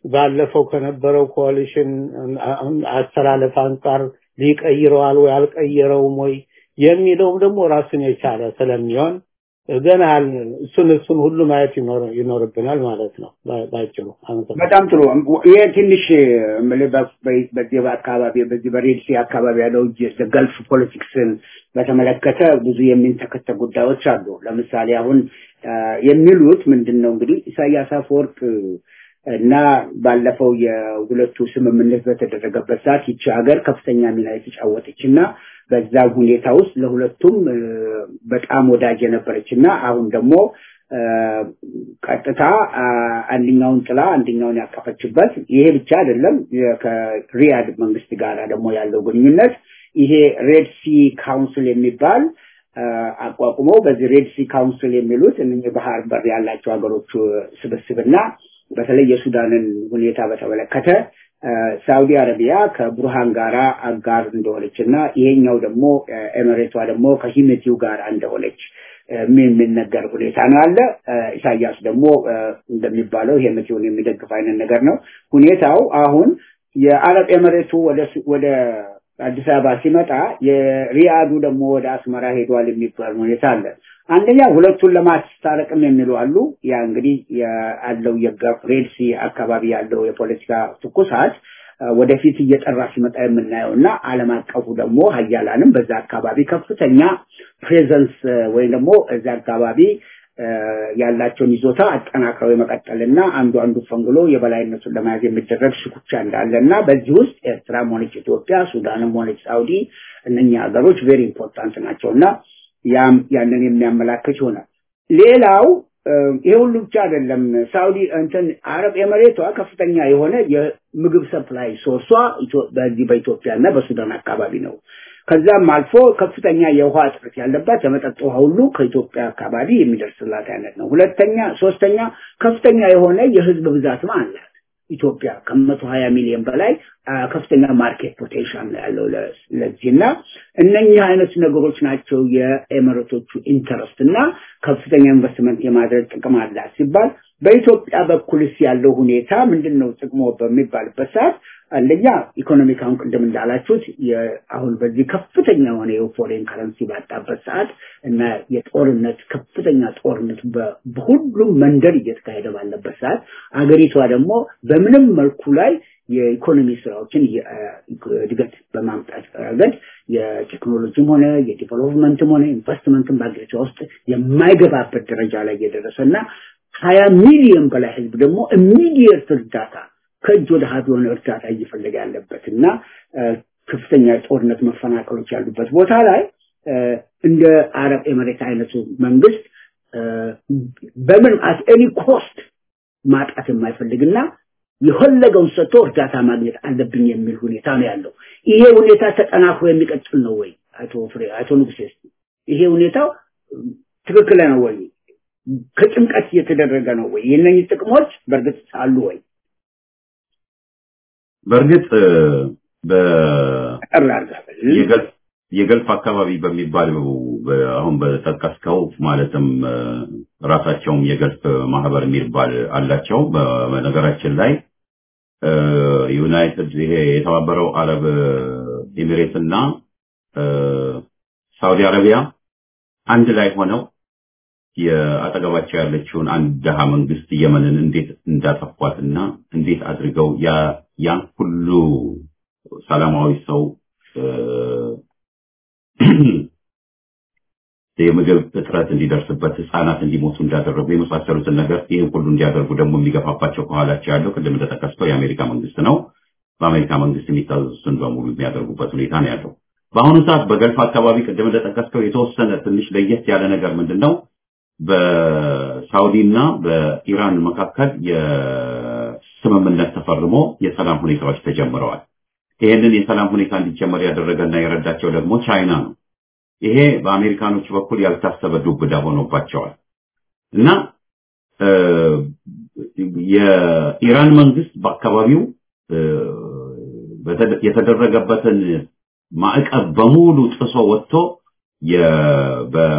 ባለፈው ከነበረው ኮalition አሁን አስተላለፍ አንጻር ሊቀይረዋል ወይ አልቀየረውም ወይ የሚለውም ደግሞ ራሱን የቻለ ስለሚሆን ገና እሱን እሱን ሁሉ ማየት ይኖርብናል ማለት ነው ባጭሩ። በጣም ጥሩ። ይሄ ትንሽ በዚህ በአካባቢ በዚህ በሬድሲ አካባቢ ያለው ገልፍ ፖለቲክስን በተመለከተ ብዙ የሚንተከተ ጉዳዮች አሉ። ለምሳሌ አሁን የሚሉት ምንድን ነው እንግዲህ ኢሳያስ አፈወርቅ እና ባለፈው የሁለቱ ስምምነት በተደረገበት ሰዓት ይቺ ሀገር ከፍተኛ ሚና የተጫወተች እና በዛ ሁኔታ ውስጥ ለሁለቱም በጣም ወዳጅ የነበረች እና አሁን ደግሞ ቀጥታ አንደኛውን ጥላ አንደኛውን ያቀፈችበት ይሄ ብቻ አይደለም። ከሪያድ መንግስት ጋር ደግሞ ያለው ግንኙነት ይሄ ሬድ ሲ ካውንስል የሚባል አቋቁመው በዚህ ሬድ ሲ ካውንስል የሚሉት እነኚህ ባህር በር ያላቸው ሀገሮች ስብስብና በተለይ የሱዳንን ሁኔታ በተመለከተ ሳውዲ አረቢያ ከቡርሃን ጋር አጋር እንደሆነች እና ይሄኛው ደግሞ ኤምሬቷ ደግሞ ከሂሜቲው ጋር እንደሆነች የሚነገር ሁኔታ ነው አለ። ኢሳያስ ደግሞ እንደሚባለው ሄሜቲውን የሚደግፍ አይነት ነገር ነው ሁኔታው። አሁን የአረብ ኤምሬቱ ወደ አዲስ አበባ ሲመጣ የሪያዱ ደግሞ ወደ አስመራ ሄዷል የሚባል ሁኔታ አለ። አንደኛ ሁለቱን ለማስታረቅም የሚሉ አሉ። ያ እንግዲህ ያለው የጋፍ ሬድሲ አካባቢ ያለው የፖለቲካ ትኩሳት ወደፊት እየጠራ ሲመጣ የምናየው እና ዓለም አቀፉ ደግሞ ሀያላንም በዛ አካባቢ ከፍተኛ ፕሬዘንስ ወይም ደግሞ እዛ አካባቢ ያላቸውን ይዞታ አጠናክረው የመቀጠልና አንዱ አንዱ ፈንግሎ የበላይነቱን ለመያዝ የሚደረግ ሽኩቻ እንዳለ እና በዚህ ውስጥ ኤርትራም ሆነች ኢትዮጵያ፣ ሱዳንም ሆነች ሳውዲ እነኛ ሀገሮች ቬሪ ኢምፖርታንት ናቸው እና ያም ያንን የሚያመላክት ይሆናል። ሌላው ይሄ ሁሉ ብቻ አይደለም። ሳውዲ እንትን አረብ ኤምሬቷ ከፍተኛ የሆነ የምግብ ሰፕላይ ሶርሷ በዚህ በኢትዮጵያ እና በሱዳን አካባቢ ነው። ከዛም አልፎ ከፍተኛ የውሃ እጥረት ያለባት የመጠጥ ውሃ ሁሉ ከኢትዮጵያ አካባቢ የሚደርስላት አይነት ነው። ሁለተኛ ሶስተኛ ከፍተኛ የሆነ የህዝብ ብዛትም አላት ኢትዮጵያ ከመቶ ሀያ ሚሊዮን በላይ ከፍተኛ ማርኬት ፖቴንሻል ነው ያለው ለዚህ እና እነኚህ አይነት ነገሮች ናቸው የኤምሬቶቹ ኢንተረስት እና ከፍተኛ ኢንቨስትመንት የማድረግ ጥቅም አላት ሲባል በኢትዮጵያ በኩልስ ያለው ሁኔታ ምንድን ነው ጥቅሞ በሚባልበት ሰዓት አንደኛ ኢኮኖሚክ አሁን ቅድም እንዳላችሁት አሁን በዚህ ከፍተኛ የሆነ የፎሬን ከረንሲ ባጣበት ሰዓት እና የጦርነት ከፍተኛ ጦርነት በሁሉም መንደር እየተካሄደ ባለበት ሰዓት አገሪቷ ደግሞ በምንም መልኩ ላይ የኢኮኖሚ ስራዎችን እድገት በማምጣት ረገድ የቴክኖሎጂም ሆነ የዲቨሎፕመንትም ሆነ ኢንቨስትመንትም በአገሪቷ ውስጥ የማይገባበት ደረጃ ላይ እየደረሰ እና ሀያ ሚሊዮን በላይ ህዝብ ደግሞ ኢሚዲየት እርዳታ ከእጅ ወደ ሀብ የሆነ እርዳታ እየፈለገ ያለበት እና ከፍተኛ የጦርነት መፈናቀሎች ያሉበት ቦታ ላይ እንደ አረብ ኤምሬት አይነቱ መንግስት በምን አት ኤኒ ኮስት ማጣት የማይፈልግና የፈለገውን ሰጥቶ እርዳታ ማግኘት አለብኝ የሚል ሁኔታ ነው ያለው። ይሄ ሁኔታ ተጠናክሮ የሚቀጥል ነው ወይ? አቶ ፍሬ አቶ ንጉሴ ይሄ ሁኔታው ትክክል ነው ወይ? ከጭንቀት እየተደረገ ነው ወይ? የእነኝህ ጥቅሞች በእርግጥ አሉ ወይ? በእርግጥ በጠቅላላ የገልፍ አካባቢ በሚባለው አሁን በጠቀስከው ማለትም ራሳቸውም የገልፍ ማህበር የሚባል አላቸው። በነገራችን ላይ ዩናይትድ ይሄ የተባበረው አረብ ኤሚሬት እና ሳውዲ አረቢያ አንድ ላይ ሆነው የአጠገባቸው ያለችውን አንድ ደሃ መንግስት የመንን እንዴት እንዳጠፏትና እንዴት አድርገው ያን ሁሉ ሰላማዊ ሰው የምግብ እጥረት እንዲደርስበት ህፃናት እንዲሞቱ እንዳደረጉ የመሳሰሉትን ነገር ይህን ሁሉ እንዲያደርጉ ደግሞ የሚገፋፋቸው ከኋላቸው ያለው ቅድም እንደጠቀስከው የአሜሪካ መንግስት ነው። በአሜሪካ መንግስት የሚታዘዙትን በሙሉ የሚያደርጉበት ሁኔታ ነው ያለው። በአሁኑ ሰዓት በገልፍ አካባቢ ቅድም እንደጠቀስከው የተወሰነ ትንሽ ለየት ያለ ነገር ምንድን ነው? በሳውዲ እና በኢራን መካከል የስምምነት ተፈርሞ የሰላም ሁኔታዎች ተጀምረዋል። ይህንን የሰላም ሁኔታ እንዲጀመር ያደረገና የረዳቸው ደግሞ ቻይና ነው። ይሄ በአሜሪካኖች በኩል ያልታሰበ ዱብዳ ሆኖባቸዋል እና የኢራን መንግስት በአካባቢው የተደረገበትን ማዕቀብ በሙሉ ጥሶ ወጥቶ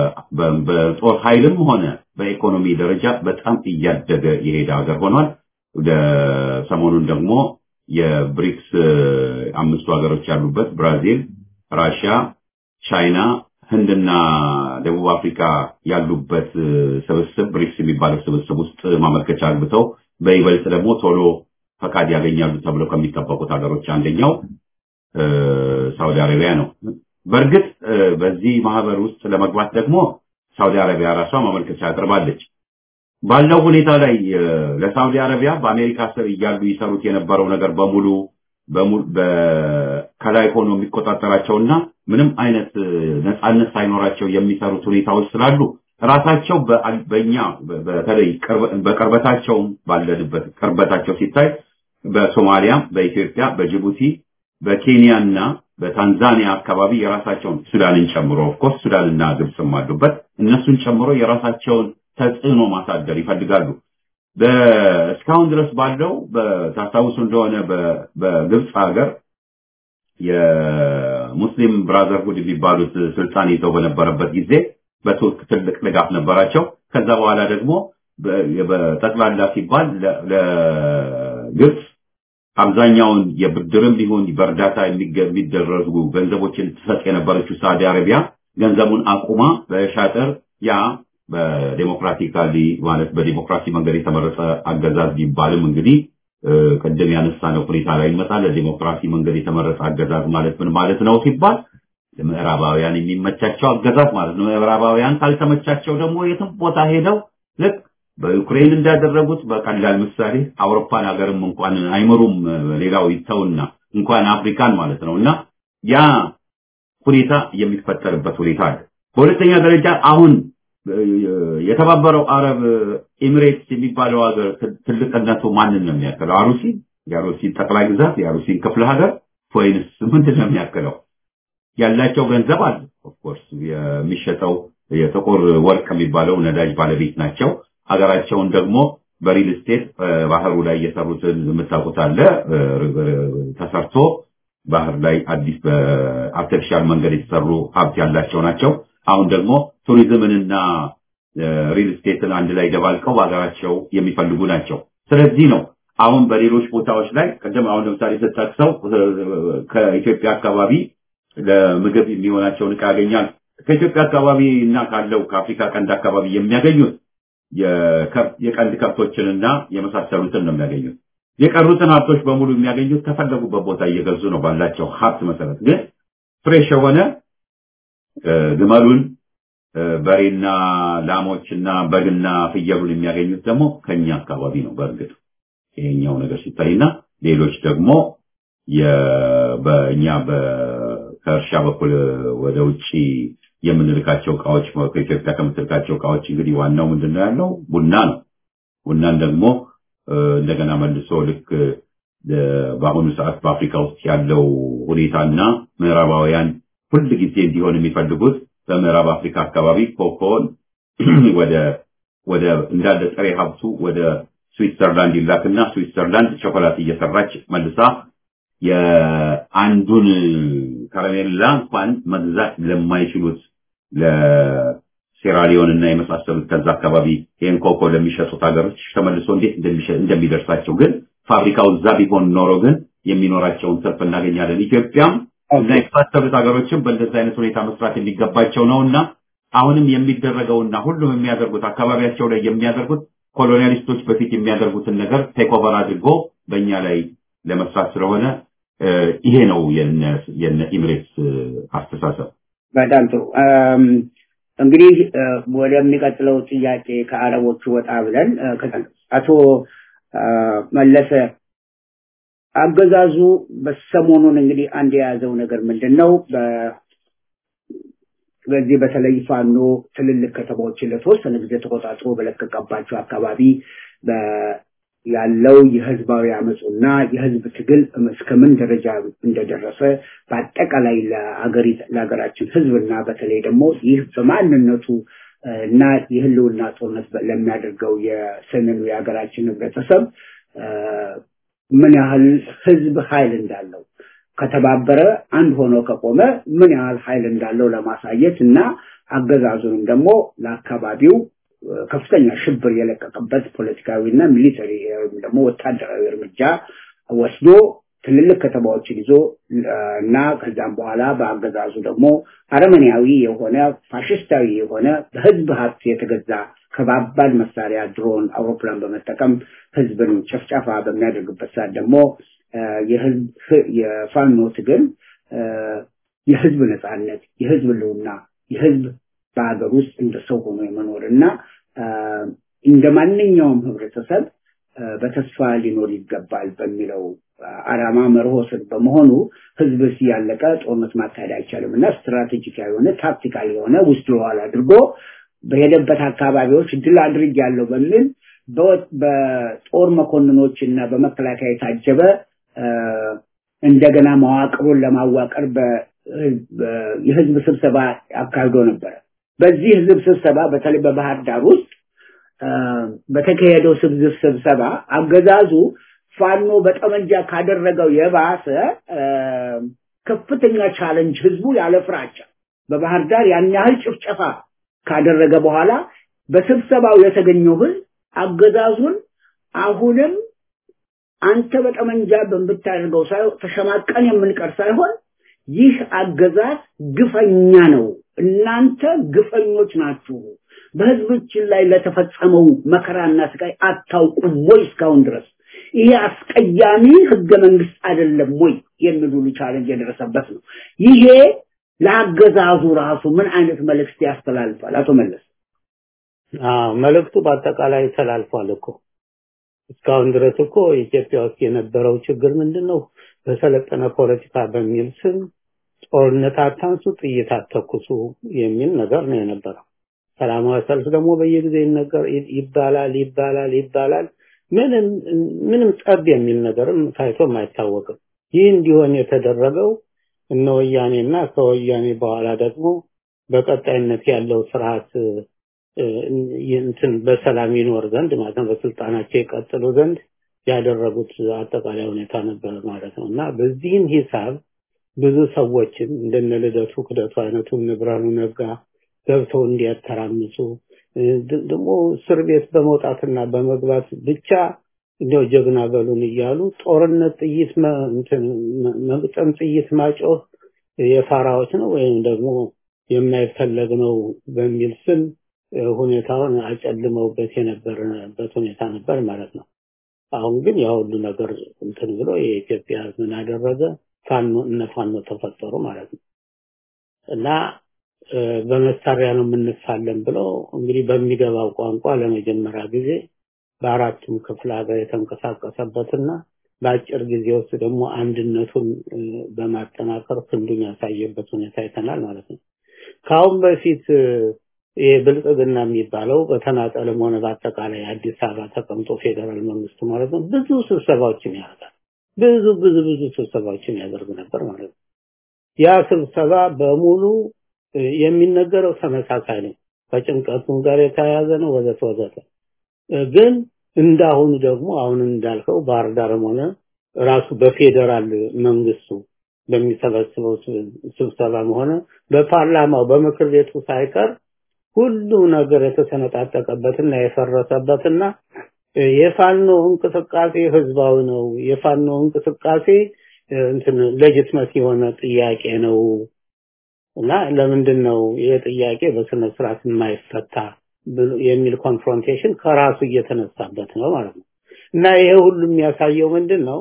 በጦር ኃይልም ሆነ በኢኮኖሚ ደረጃ በጣም እያደገ የሄደ ሀገር ሆኗል። ወደ ሰሞኑን ደግሞ የብሪክስ አምስቱ ሀገሮች ያሉበት ብራዚል፣ ራሽያ፣ ቻይና፣ ህንድና ደቡብ አፍሪካ ያሉበት ስብስብ ብሪክስ የሚባለው ስብስብ ውስጥ ማመልከቻ አግብተው በይበልጥ ደግሞ ቶሎ ፈቃድ ያገኛሉ ተብለው ከሚጠበቁት ሀገሮች አንደኛው ሳውዲ አረቢያ ነው። በእርግጥ በዚህ ማህበር ውስጥ ለመግባት ደግሞ ሳውዲ አረቢያ ራሷ ማመልከቻ አቅርባለች። ባለው ሁኔታ ላይ ለሳውዲ አረቢያ በአሜሪካ ስር እያሉ ይሰሩት የነበረው ነገር በሙሉ ከላይ ሆኖ የሚቆጣጠራቸውና ምንም አይነት ነፃነት ሳይኖራቸው የሚሰሩት ሁኔታዎች ስላሉ ራሳቸው በእኛ በተለይ በቅርበታቸው ባለንበት ቅርበታቸው ሲታይ በሶማሊያ፣ በኢትዮጵያ፣ በጅቡቲ፣ በኬንያ እና በታንዛኒያ አካባቢ የራሳቸውን ሱዳንን ጨምሮ ኦፍኮርስ ሱዳንና ግብፅም አሉበት እነሱን ጨምሮ የራሳቸውን ተጽዕኖ ማሳደር ይፈልጋሉ። እስካሁን ድረስ ባለው ታስታውሱ እንደሆነ በግብፅ ሀገር የሙስሊም ብራዘርሁድ የሚባሉት ስልጣን ይዘው በነበረበት ጊዜ በቱርክ ትልቅ ድጋፍ ነበራቸው። ከዛ በኋላ ደግሞ በጠቅላላ ሲባል ለግብፅ አብዛኛውን የብድርም ቢሆን በእርዳታ የሚደረጉ ገንዘቦችን ትሰጥ የነበረችው ሳዑዲ አረቢያ ገንዘቡን አቁማ በሻጥር ያ በዴሞክራቲካሊ ማለት በዲሞክራሲ መንገድ የተመረጠ አገዛዝ ቢባልም እንግዲህ ቅድም ያነሳነው ሁኔታ ላይ ይመጣል። ለዲሞክራሲ መንገድ የተመረጠ አገዛዝ ማለት ምን ማለት ነው ሲባል ለምዕራባውያን የሚመቻቸው አገዛዝ ማለት ነው። ምዕራባውያን ካልተመቻቸው ደግሞ የትም ቦታ ሄደው ልክ በዩክሬን እንዳደረጉት በቀላል ምሳሌ አውሮፓን ሀገርም እንኳን አይመሩም። ሌላው ይተውና እንኳን አፍሪካን ማለት ነው እና ያ ሁኔታ የሚፈጠርበት ሁኔታ አለ። በሁለተኛ ደረጃ አሁን የተባበረው አረብ ኤሚሬትስ የሚባለው ሀገር ትልቅነቱ ማንን ነው የሚያክለው? አሩሲ የአሩሲን ጠቅላይ ግዛት የአሩሲን ክፍለ ሀገር ወይንስ ምንድን ነው የሚያክለው? ያላቸው ገንዘብ አለ። ኦፍኮርስ የሚሸጠው የጥቁር ወርቅ የሚባለው ነዳጅ ባለቤት ናቸው። ሀገራቸውን ደግሞ በሪል ስቴት ባህሩ ላይ እየሰሩትን የምታውቁት አለ ተሰርቶ ባህር ላይ አዲስ በአርቲፊሻል መንገድ የተሰሩ ሀብት ያላቸው ናቸው። አሁን ደግሞ ቱሪዝምንና ሪል ስቴትን አንድ ላይ ደባልቀው በሀገራቸው የሚፈልጉ ናቸው። ስለዚህ ነው አሁን በሌሎች ቦታዎች ላይ ቅድም አሁን ለምሳሌ ስጠቅሰው ከኢትዮጵያ አካባቢ ለምግብ የሚሆናቸውን ዕቃ ያገኛል። ከኢትዮጵያ አካባቢ እና ካለው ከአፍሪካ ቀንድ አካባቢ የሚያገኙት የቀንድ ከብቶችንና የመሳሰሉትን ነው የሚያገኙት። የቀሩትን ሀብቶች በሙሉ የሚያገኙት ከፈለጉበት ቦታ እየገዙ ነው ባላቸው ሀብት መሰረት። ግን ፍሬሽ የሆነ ግመሉን በሬና ላሞችና በግና ፍየሉን የሚያገኙት ደግሞ ከኛ አካባቢ ነው። በእርግጥ ይሄኛው ነገር ሲታይና ሌሎች ደግሞ በእኛ ከእርሻ በኩል ወደ ውጭ የምንልካቸው እቃዎች ከኢትዮጵያ ከምትልካቸው እቃዎች እንግዲህ ዋናው ምንድነው ያለው ቡና ነው። ቡናን ደግሞ እንደገና መልሶ ልክ በአሁኑ ሰዓት በአፍሪካ ውስጥ ያለው ሁኔታና ምዕራባውያን ሁል ጊዜ እንዲሆን የሚፈልጉት በምዕራብ አፍሪካ አካባቢ ኮኮን ወደ ወደ እንዳለ ጥሬ ሀብቱ ወደ ስዊትዘርላንድ ይላክና ስዊትዘርላንድ ቾኮላት እየሰራች መልሳ የአንዱን ከረሜላ እንኳን መግዛት ለማይችሉት ለሴራሊዮን እና የመሳሰሉት ከዛ አካባቢ ይህን ኮኮ ለሚሸጡት ሀገሮች ተመልሶ እንዴት እንደሚደርሳቸው ግን ፋብሪካው እዛ ቢሆን ኖሮ ግን የሚኖራቸውን ትርፍ እናገኛለን። ኢትዮጵያም እና የመሳሰሉት ሀገሮችም በእንደዚህ አይነት ሁኔታ መስራት የሚገባቸው ነው እና አሁንም የሚደረገውና ሁሉም የሚያደርጉት አካባቢያቸው ላይ የሚያደርጉት ኮሎኒያሊስቶች በፊት የሚያደርጉትን ነገር ቴክኦቨር አድርጎ በእኛ ላይ ለመስራት ስለሆነ ይሄ ነው የነ ኢምሬትስ አስተሳሰብ። በጣም ጥሩ። እንግዲህ ወደሚቀጥለው ጥያቄ ከአረቦቹ ወጣ ብለን አቶ መለሰ አገዛዙ በሰሞኑን እንግዲህ አንድ የያዘው ነገር ምንድን ነው? በዚህ በተለይ ፋኖ ትልልቅ ከተማዎችን ለተወሰነ ጊዜ ተቆጣጥሮ በለቀቀባቸው አካባቢ ያለው የህዝባዊ አመፁና የህዝብ ትግል እስከምን ደረጃ እንደደረሰ በአጠቃላይ ለሀገራችን ህዝብና በተለይ ደግሞ ይህ በማንነቱ እና የህልውና ጦርነት ለሚያደርገው የሰሜኑ የሀገራችን ህብረተሰብ ምን ያህል ህዝብ ኃይል እንዳለው ከተባበረ አንድ ሆኖ ከቆመ ምን ያህል ኃይል እንዳለው ለማሳየት እና አገዛዙንም ደግሞ ለአካባቢው ከፍተኛ ሽብር የለቀቀበት ፖለቲካዊና ሚሊተሪ ወይም ደግሞ ወታደራዊ እርምጃ ወስዶ ትልልቅ ከተማዎችን ይዞ እና ከዛም በኋላ በአገዛዙ ደግሞ አረመኔያዊ የሆነ ፋሽስታዊ የሆነ በህዝብ ሀብት የተገዛ ከባባድ መሳሪያ ድሮን፣ አውሮፕላን በመጠቀም ህዝብን ጨፍጫፋ በሚያደርግበት ሰዓት ደግሞ የህዝብ የፋኖ ትግል የህዝብ ነጻነት፣ የህዝብ ልውና፣ የህዝብ በሀገር ውስጥ እንደ ሰው ሆኖ የመኖር እና እንደ ማንኛውም ህብረተሰብ በተስፋ ሊኖር ይገባል በሚለው አላማ መርሆ ስር በመሆኑ ህዝብ ሲያለቀ ጦርነት ማካሄድ አይቻልም እና ስትራቴጂካዊ የሆነ ታክቲካል የሆነ ውስድሮዋል አድርጎ በሄደበት አካባቢዎች ድል አድርግ ያለው በሚል በጦር መኮንኖች እና በመከላከያ የታጀበ እንደገና መዋቅሩን ለማዋቀር የህዝብ ስብሰባ አካሂዶ ነበረ። በዚህ ህዝብ ስብሰባ በተለይ በባህር ዳር ውስጥ በተካሄደው ስብስብ ስብሰባ አገዛዙ ፋኖ በጠመንጃ ካደረገው የባሰ ከፍተኛ ቻለንጅ ህዝቡ ያለ ፍራቻ በባህር ዳር ያን ያህል ጭፍጨፋ ካደረገ በኋላ በስብሰባው የተገኘው ህዝብ አገዛዙን አሁንም አንተ በጠመንጃ በምታደርገው ሳይሆን ተሸማቀን የምንቀር ሳይሆን ይህ አገዛዝ ግፈኛ ነው፣ እናንተ ግፈኞች ናችሁ፣ በህዝቦችን ላይ ለተፈጸመው መከራና ስቃይ አታውቁም ወይ እስካሁን ድረስ ይሄ አስቀያሚ ህገ መንግስት አይደለም ወይ የሚል ሁሉ ቻለንጅ የደረሰበት ነው። ይሄ ለአገዛዙ ራሱ ምን አይነት መልእክት ያስተላልፋል? አቶ መለስ አዎ መልእክቱ በአጠቃላይ ተላልፏል እኮ እስካሁን ድረስ እኮ ኢትዮጵያ ውስጥ የነበረው ችግር ምንድነው? በሰለጠነ ፖለቲካ በሚል ስም ጦርነት አታንሱ፣ ጥይት አተኩሱ የሚል ነገር ነው የነበረው። ሰላማዊ ሰልፍ ደግሞ በየጊዜው ይነገር ይባላል ይባላል ይባላል። ምንም ምንም ጠብ የሚል ነገርም ታይቶም አይታወቅም። ይህ እንዲሆን የተደረገው እነ ወያኔና ከወያኔ በኋላ ደግሞ በቀጣይነት ያለው ስርዓት እንትን በሰላም ይኖር ዘንድ ማለት ነው በስልጣናቸው ይቀጥሉ ዘንድ ያደረጉት አጠቃላይ ሁኔታ ነበር ማለት ነው እና በዚህም ሂሳብ ብዙ ሰዎችን እንደነ ልደቱ ክደቱ አይነቱ ንብረኑ ነጋ ገብተው እንዲያተራምሱ ደግሞ እስር ቤት በመውጣትና በመግባት ብቻ እንደው ጀግና በሉን እያሉ ጦርነት ጥይት መግጠም ጥይት ማጮህ የፋራዎች ነው ወይም ደግሞ የማይፈለግ ነው በሚል ስም ሁኔታውን አጨልመውበት የነበረበት ሁኔታ ነበር ማለት ነው። አሁን ግን ያ ሁሉ ነገር እንትን ብሎ የኢትዮጵያ ምን አደረገ? ፋኖ እነ ፋኖ ተፈጠሩ ማለት ነው እና በመሳሪያ ነው የምንፋለም ብለው እንግዲህ በሚገባው ቋንቋ ለመጀመሪያ ጊዜ በአራቱም ክፍለ ሀገር የተንቀሳቀሰበትና በአጭር ጊዜ ውስጥ ደግሞ አንድነቱን በማጠናከር ክንዱን ያሳየበት ሁኔታ አይተናል ማለት ነው። ከአሁን በፊት ይሄ ብልጽግና የሚባለው በተናጠልም ሆነ በአጠቃላይ አዲስ አበባ ተቀምጦ ፌዴራል መንግስቱ ማለት ነው ብዙ ስብሰባዎችን ያደርጋል። ብዙ ብዙ ብዙ ስብሰባዎችን ያደርግ ነበር ማለት ነው። ያ ስብሰባ በሙሉ የሚነገረው ተመሳሳይ ነው። ከጭንቀቱም ጋር የተያያዘ ነው ወዘተ ወዘተ። ግን እንዳሁኑ ደግሞ አሁን እንዳልከው ባህር ዳርም ሆነ ራሱ በፌዴራል መንግስቱ በሚሰበስበው ስብሰባም ሆነ በፓርላማው በምክር ቤቱ ሳይቀር ሁሉ ነገር የተሰነጣጠቀበትና የፈረሰበትና የፋኖ እንቅስቃሴ ህዝባዊ ነው። የፋኖ እንቅስቃሴ እንትን ሌጂትመት የሆነ ጥያቄ ነው እና ለምንድን ነው ይሄ ጥያቄ በስነ ስርዓት የማይፈታ የሚል ኮንፍሮንቴሽን ከራሱ እየተነሳበት ነው ማለት ነው። እና ይሄ ሁሉ የሚያሳየው ምንድን ነው?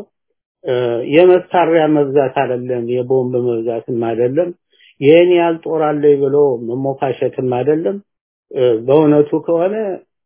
የመሳሪያ መብዛት አይደለም፣ የቦምብ መብዛትም አይደለም፣ ይሄን ያህል ጦር አለኝ ብሎ መሞካሸትም አይደለም። በእውነቱ ከሆነ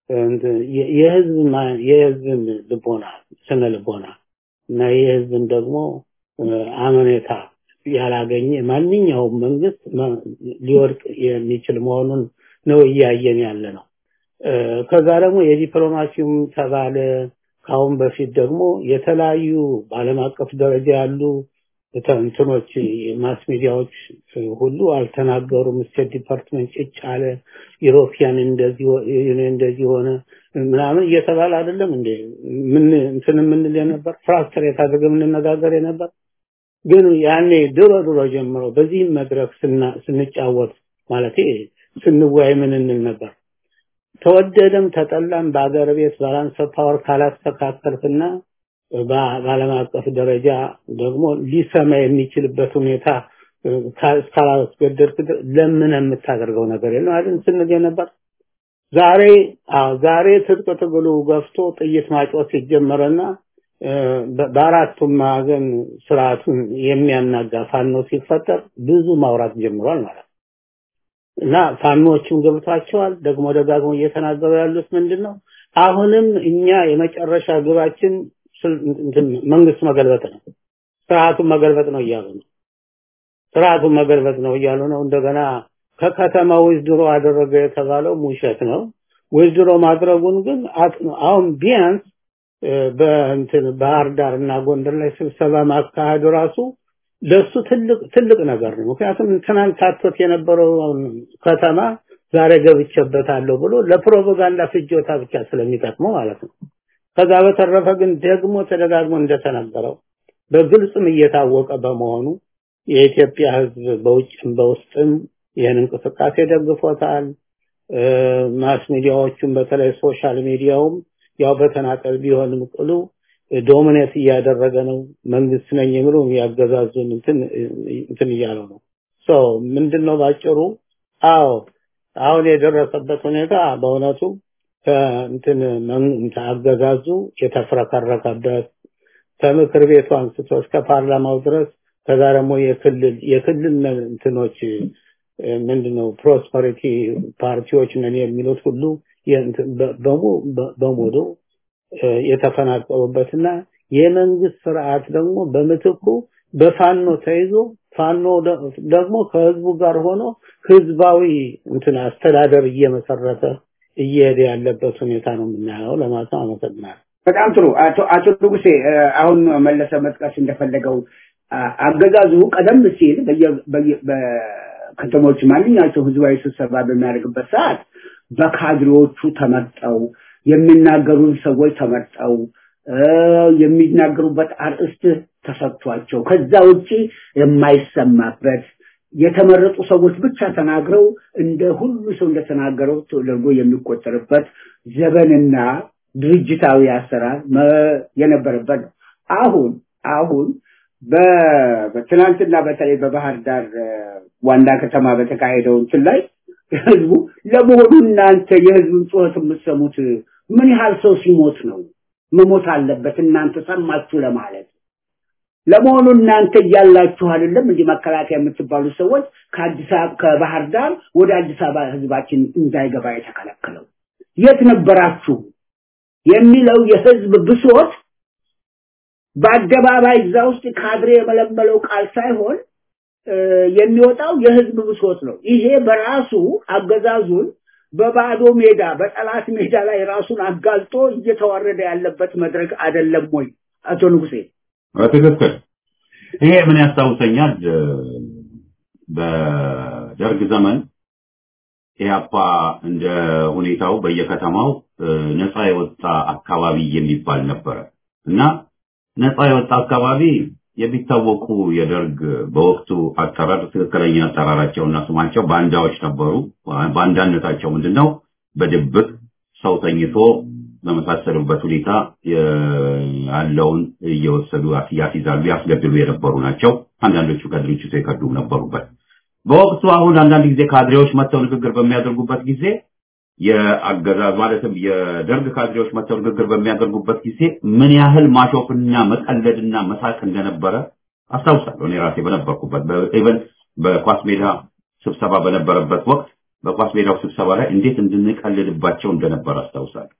የህዝብ የህዝብን ልቦና ስነ ልቦና እና የህዝብን ደግሞ አመኔታ ያላገኘ ማንኛውም መንግስት ሊወድቅ የሚችል መሆኑን ነው እያየን ያለ ነው። ከዛ ደግሞ የዲፕሎማሲውም ተባለ ካሁን በፊት ደግሞ የተለያዩ በዓለም አቀፍ ደረጃ ያሉ እንትኖች ማስ ሚዲያዎች ሁሉ አልተናገሩም። ስቴት ዲፓርትመንት ጭጭ አለ፣ ዩሮፒያን እንደዚህ እንደዚህ ሆነ ምናምን እየተባለ አይደለም እንዴ ምን እንትን የምንል የነበር ፍራስትሬት አድርገን የምንነጋገር የነበር ግን ያኔ ድሮ ድሮ ጀምሮ በዚህም መድረክ ስንጫወት ማለት ስንወያይ ምን እንል ነበር? ተወደደም ተጠላም በአገር ቤት ባላንስ ፓወር ካላስተካከልክና በዓለም አቀፍ ደረጃ ደግሞ ሊሰማ የሚችልበት ሁኔታ እስካላስገደድክ ለምን የምታደርገው ነገር የለም አይደል ስንል ነበር። ዛሬ ዛሬ ትጥቅ ትግሉ ገፍቶ ጥይት ማጮት ሲጀመረና በአራቱም ማዕዘን ስርዓቱን የሚያናጋ ፋኖ ሲፈጠር ብዙ ማውራት ጀምሯል ማለት ነው። እና ፋኖዎቹም ገብቷቸዋል። ደግሞ ደጋግሞ እየተናገሩ ያሉት ምንድን ነው? አሁንም እኛ የመጨረሻ ግባችን መንግስት መገልበጥ ነው፣ ስርዓቱን መገልበጥ ነው እያሉ ነው። ስርዓቱን መገልበጥ ነው እያሉ ነው። እንደገና ከከተማ ውዝድሮ አደረገ የተባለው ውሸት ነው። ውዝድሮ ማድረጉን ግን አሁን ቢያንስ በእንትን ባህር ዳር እና ጎንደር ላይ ስብሰባ ማካሄዱ ራሱ ለሱ ትልቅ ትልቅ ነገር ነው። ምክንያቱም ትናንት ታቶት የነበረው ከተማ ዛሬ ገብቼበታለሁ ብሎ ለፕሮፓጋንዳ ፍጆታ ብቻ ስለሚጠቅመው ማለት ነው። ከዛ በተረፈ ግን ደግሞ ተደጋግሞ እንደተነገረው በግልጽም እየታወቀ በመሆኑ የኢትዮጵያ ሕዝብ በውጭም በውስጥም ይህን እንቅስቃሴ ደግፎታል። ማስ ሚዲያዎቹም በተለይ ሶሻል ሚዲያውም ያው በተናጠል ቢሆንም ቅሉ ዶሚኔት እያደረገ ነው። መንግስት ነኝ የሚሉ ያገዛዙን እንትን እንትን እያለው ነው። ሶ ምንድነው ባጭሩ? አዎ አሁን የደረሰበት ሁኔታ በእውነቱ ከእንትን አገዛዙ የተፍረከረከበት ከምክር ቤቱ አንስቶ እስከ ፓርላማው ድረስ ከዛ ደግሞ የክልል የክልል እንትኖች ምንድነው ፕሮስፐሪቲ ፓርቲዎች ነን የሚሉት ሁሉ በሙሉ የተፈናቀሉበትና የመንግስት ስርዓት ደግሞ በምትኩ በፋኖ ተይዞ ፋኖ ደግሞ ከህዝቡ ጋር ሆኖ ህዝባዊ እንትን አስተዳደር እየመሰረተ እየሄደ ያለበት ሁኔታ ነው የምናየው ለማለት ነው። አመሰግናለሁ። በጣም ጥሩ አቶ አቶ ንጉሴ አሁን መለሰ መጥቀስ እንደፈለገው አገዛዙ ቀደም ሲል በከተሞች ማንኛቸው ህዝባዊ ስብሰባ በሚያደርግበት ሰዓት በካድሬዎቹ ተመርጠው የሚናገሩን ሰዎች ተመርጠው የሚናገሩበት አርእስት ተሰጥቷቸው ከዛ ውጪ የማይሰማበት የተመረጡ ሰዎች ብቻ ተናግረው እንደ ሁሉ ሰው እንደተናገረው ተደርጎ የሚቆጠርበት ዘበንና ድርጅታዊ አሰራር የነበረበት ነው። አሁን አሁን በትናንትና በተለይ በባህር ዳር ዋና ከተማ በተካሄደው እንትን ላይ ህዝቡ ለመሆኑ እናንተ የህዝቡን ጩኸት የምትሰሙት ምን ያህል ሰው ሲሞት ነው መሞት አለበት እናንተ ሰማችሁ ለማለት ለመሆኑ እናንተ እያላችሁ አይደለም እንዲህ መከላከያ የምትባሉ ሰዎች ከአዲስ አበባ ከባህር ዳር ወደ አዲስ አበባ ህዝባችን እንዳይገባ የተከለከለው የት ነበራችሁ የሚለው የህዝብ ብሶት በአደባባይ እዛ ውስጥ ካድሬ የመለመለው ቃል ሳይሆን የሚወጣው የህዝብ ብሶት ነው። ይሄ በራሱ አገዛዙን በባዶ ሜዳ በጠላት ሜዳ ላይ ራሱን አጋልጦ እየተዋረደ ያለበት መድረክ አይደለም ወይ? አቶ ንጉሴ ትክክል። ይሄ ምን ያስታውሰኛል? በደርግ ዘመን ኢህአፓ እንደ ሁኔታው በየከተማው ነፃ የወጣ አካባቢ የሚባል ነበረ እና ነፃ የወጣ አካባቢ የሚታወቁ የደርግ በወቅቱ አጠራር ትክክለኛ አጠራራቸውና ስማቸው ባንዳዎች ነበሩ። ባንዳነታቸው ምንድነው? በድብቅ ሰው ተኝቶ በመሳሰሉበት ሁኔታ ያለውን እየወሰዱ ያስይዛሉ፣ ያስገድሉ የነበሩ ናቸው። አንዳንዶቹ ከድርጅቱ የከዱም ነበሩበት። በወቅቱ አሁን አንዳንድ ጊዜ ካድሬዎች መጥተው ንግግር በሚያደርጉበት ጊዜ የአገዛዝ ማለትም የደርግ ካድሬዎች መጥተው ንግግር በሚያደርጉበት ጊዜ ምን ያህል ማሾፍና መቀለድና መሳቅ እንደነበረ አስታውሳለሁ። እኔ ራሴ በነበርኩበት ኢቨን በኳስ ሜዳ ስብሰባ በነበረበት ወቅት በኳስ ሜዳው ስብሰባ ላይ እንዴት እንድንቀልድባቸው እንደነበረ አስታውሳለሁ።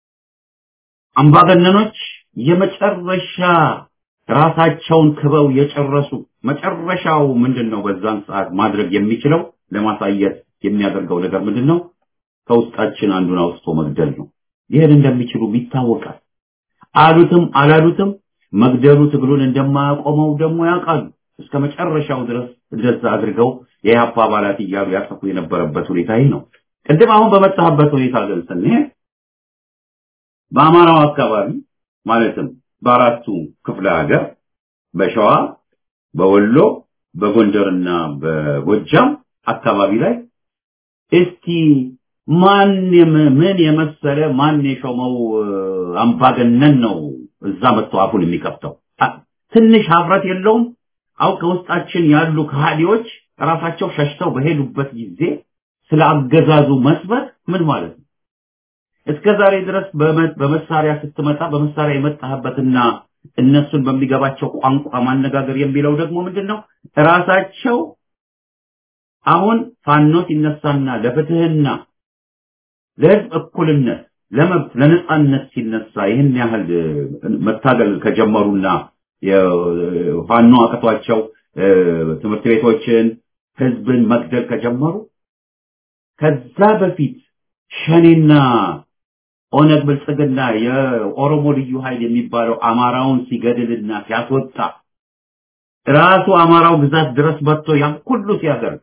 አምባገነኖች የመጨረሻ ራሳቸውን ክበው የጨረሱ መጨረሻው ምንድን ነው? በዛን ሰዓት ማድረግ የሚችለው ለማሳየት የሚያደርገው ነገር ምንድን ነው? ከውስጣችን አንዱን አውጥቶ መግደል ነው። ይህን እንደሚችሉ ይታወቃል። አሉትም አላሉትም መግደሉ ትግሉን እንደማያቆመው ደግሞ ያውቃሉ። እስከ መጨረሻው ድረስ እንደዛ አድርገው የኢህአፓ አባላት እያሉ ያጠፉ የነበረበት ሁኔታ ይህ ነው። ቅድም አሁን በመጣህበት ሁኔታ ግን ስንሄድ በአማራው አካባቢ ማለትም በአራቱ ክፍለ ሀገር በሸዋ፣ በወሎ፣ በጎንደርና በጎጃም አካባቢ ላይ እስቲ ማን ምን የመሰለ ማን የሾመው አምባገነን ነው እዛ መጥቶ አፉን የሚከፍተው? ትንሽ ሀፍረት የለውም? አው ከውስጣችን ያሉ ከሃዲዎች ራሳቸው ሸሽተው በሄዱበት ጊዜ ስለ አገዛዙ መስበክ ምን ማለት ነው? እስከ ዛሬ ድረስ በመሳሪያ ስትመጣ በመሳሪያ የመጣህበትና እነሱን በሚገባቸው ቋንቋ ማነጋገር የሚለው ደግሞ ምንድነው? ራሳቸው አሁን ፋኖ ሲነሳና ለፍትህና ለህዝብ እኩልነት ለመብት ለነጻነት ሲነሳ ይህን ያህል መታገል ከጀመሩና ፋኖ አቅቷቸው ትምህርት ቤቶችን ህዝብን መግደል ከጀመሩ ከዛ በፊት ሸኔና ኦነግ ብልጽግና የኦሮሞ ልዩ ኃይል የሚባለው አማራውን ሲገድልና ሲያስወጣ ራሱ አማራው ግዛት ድረስ መጥቶ ያን ሁሉ ሲያደርግ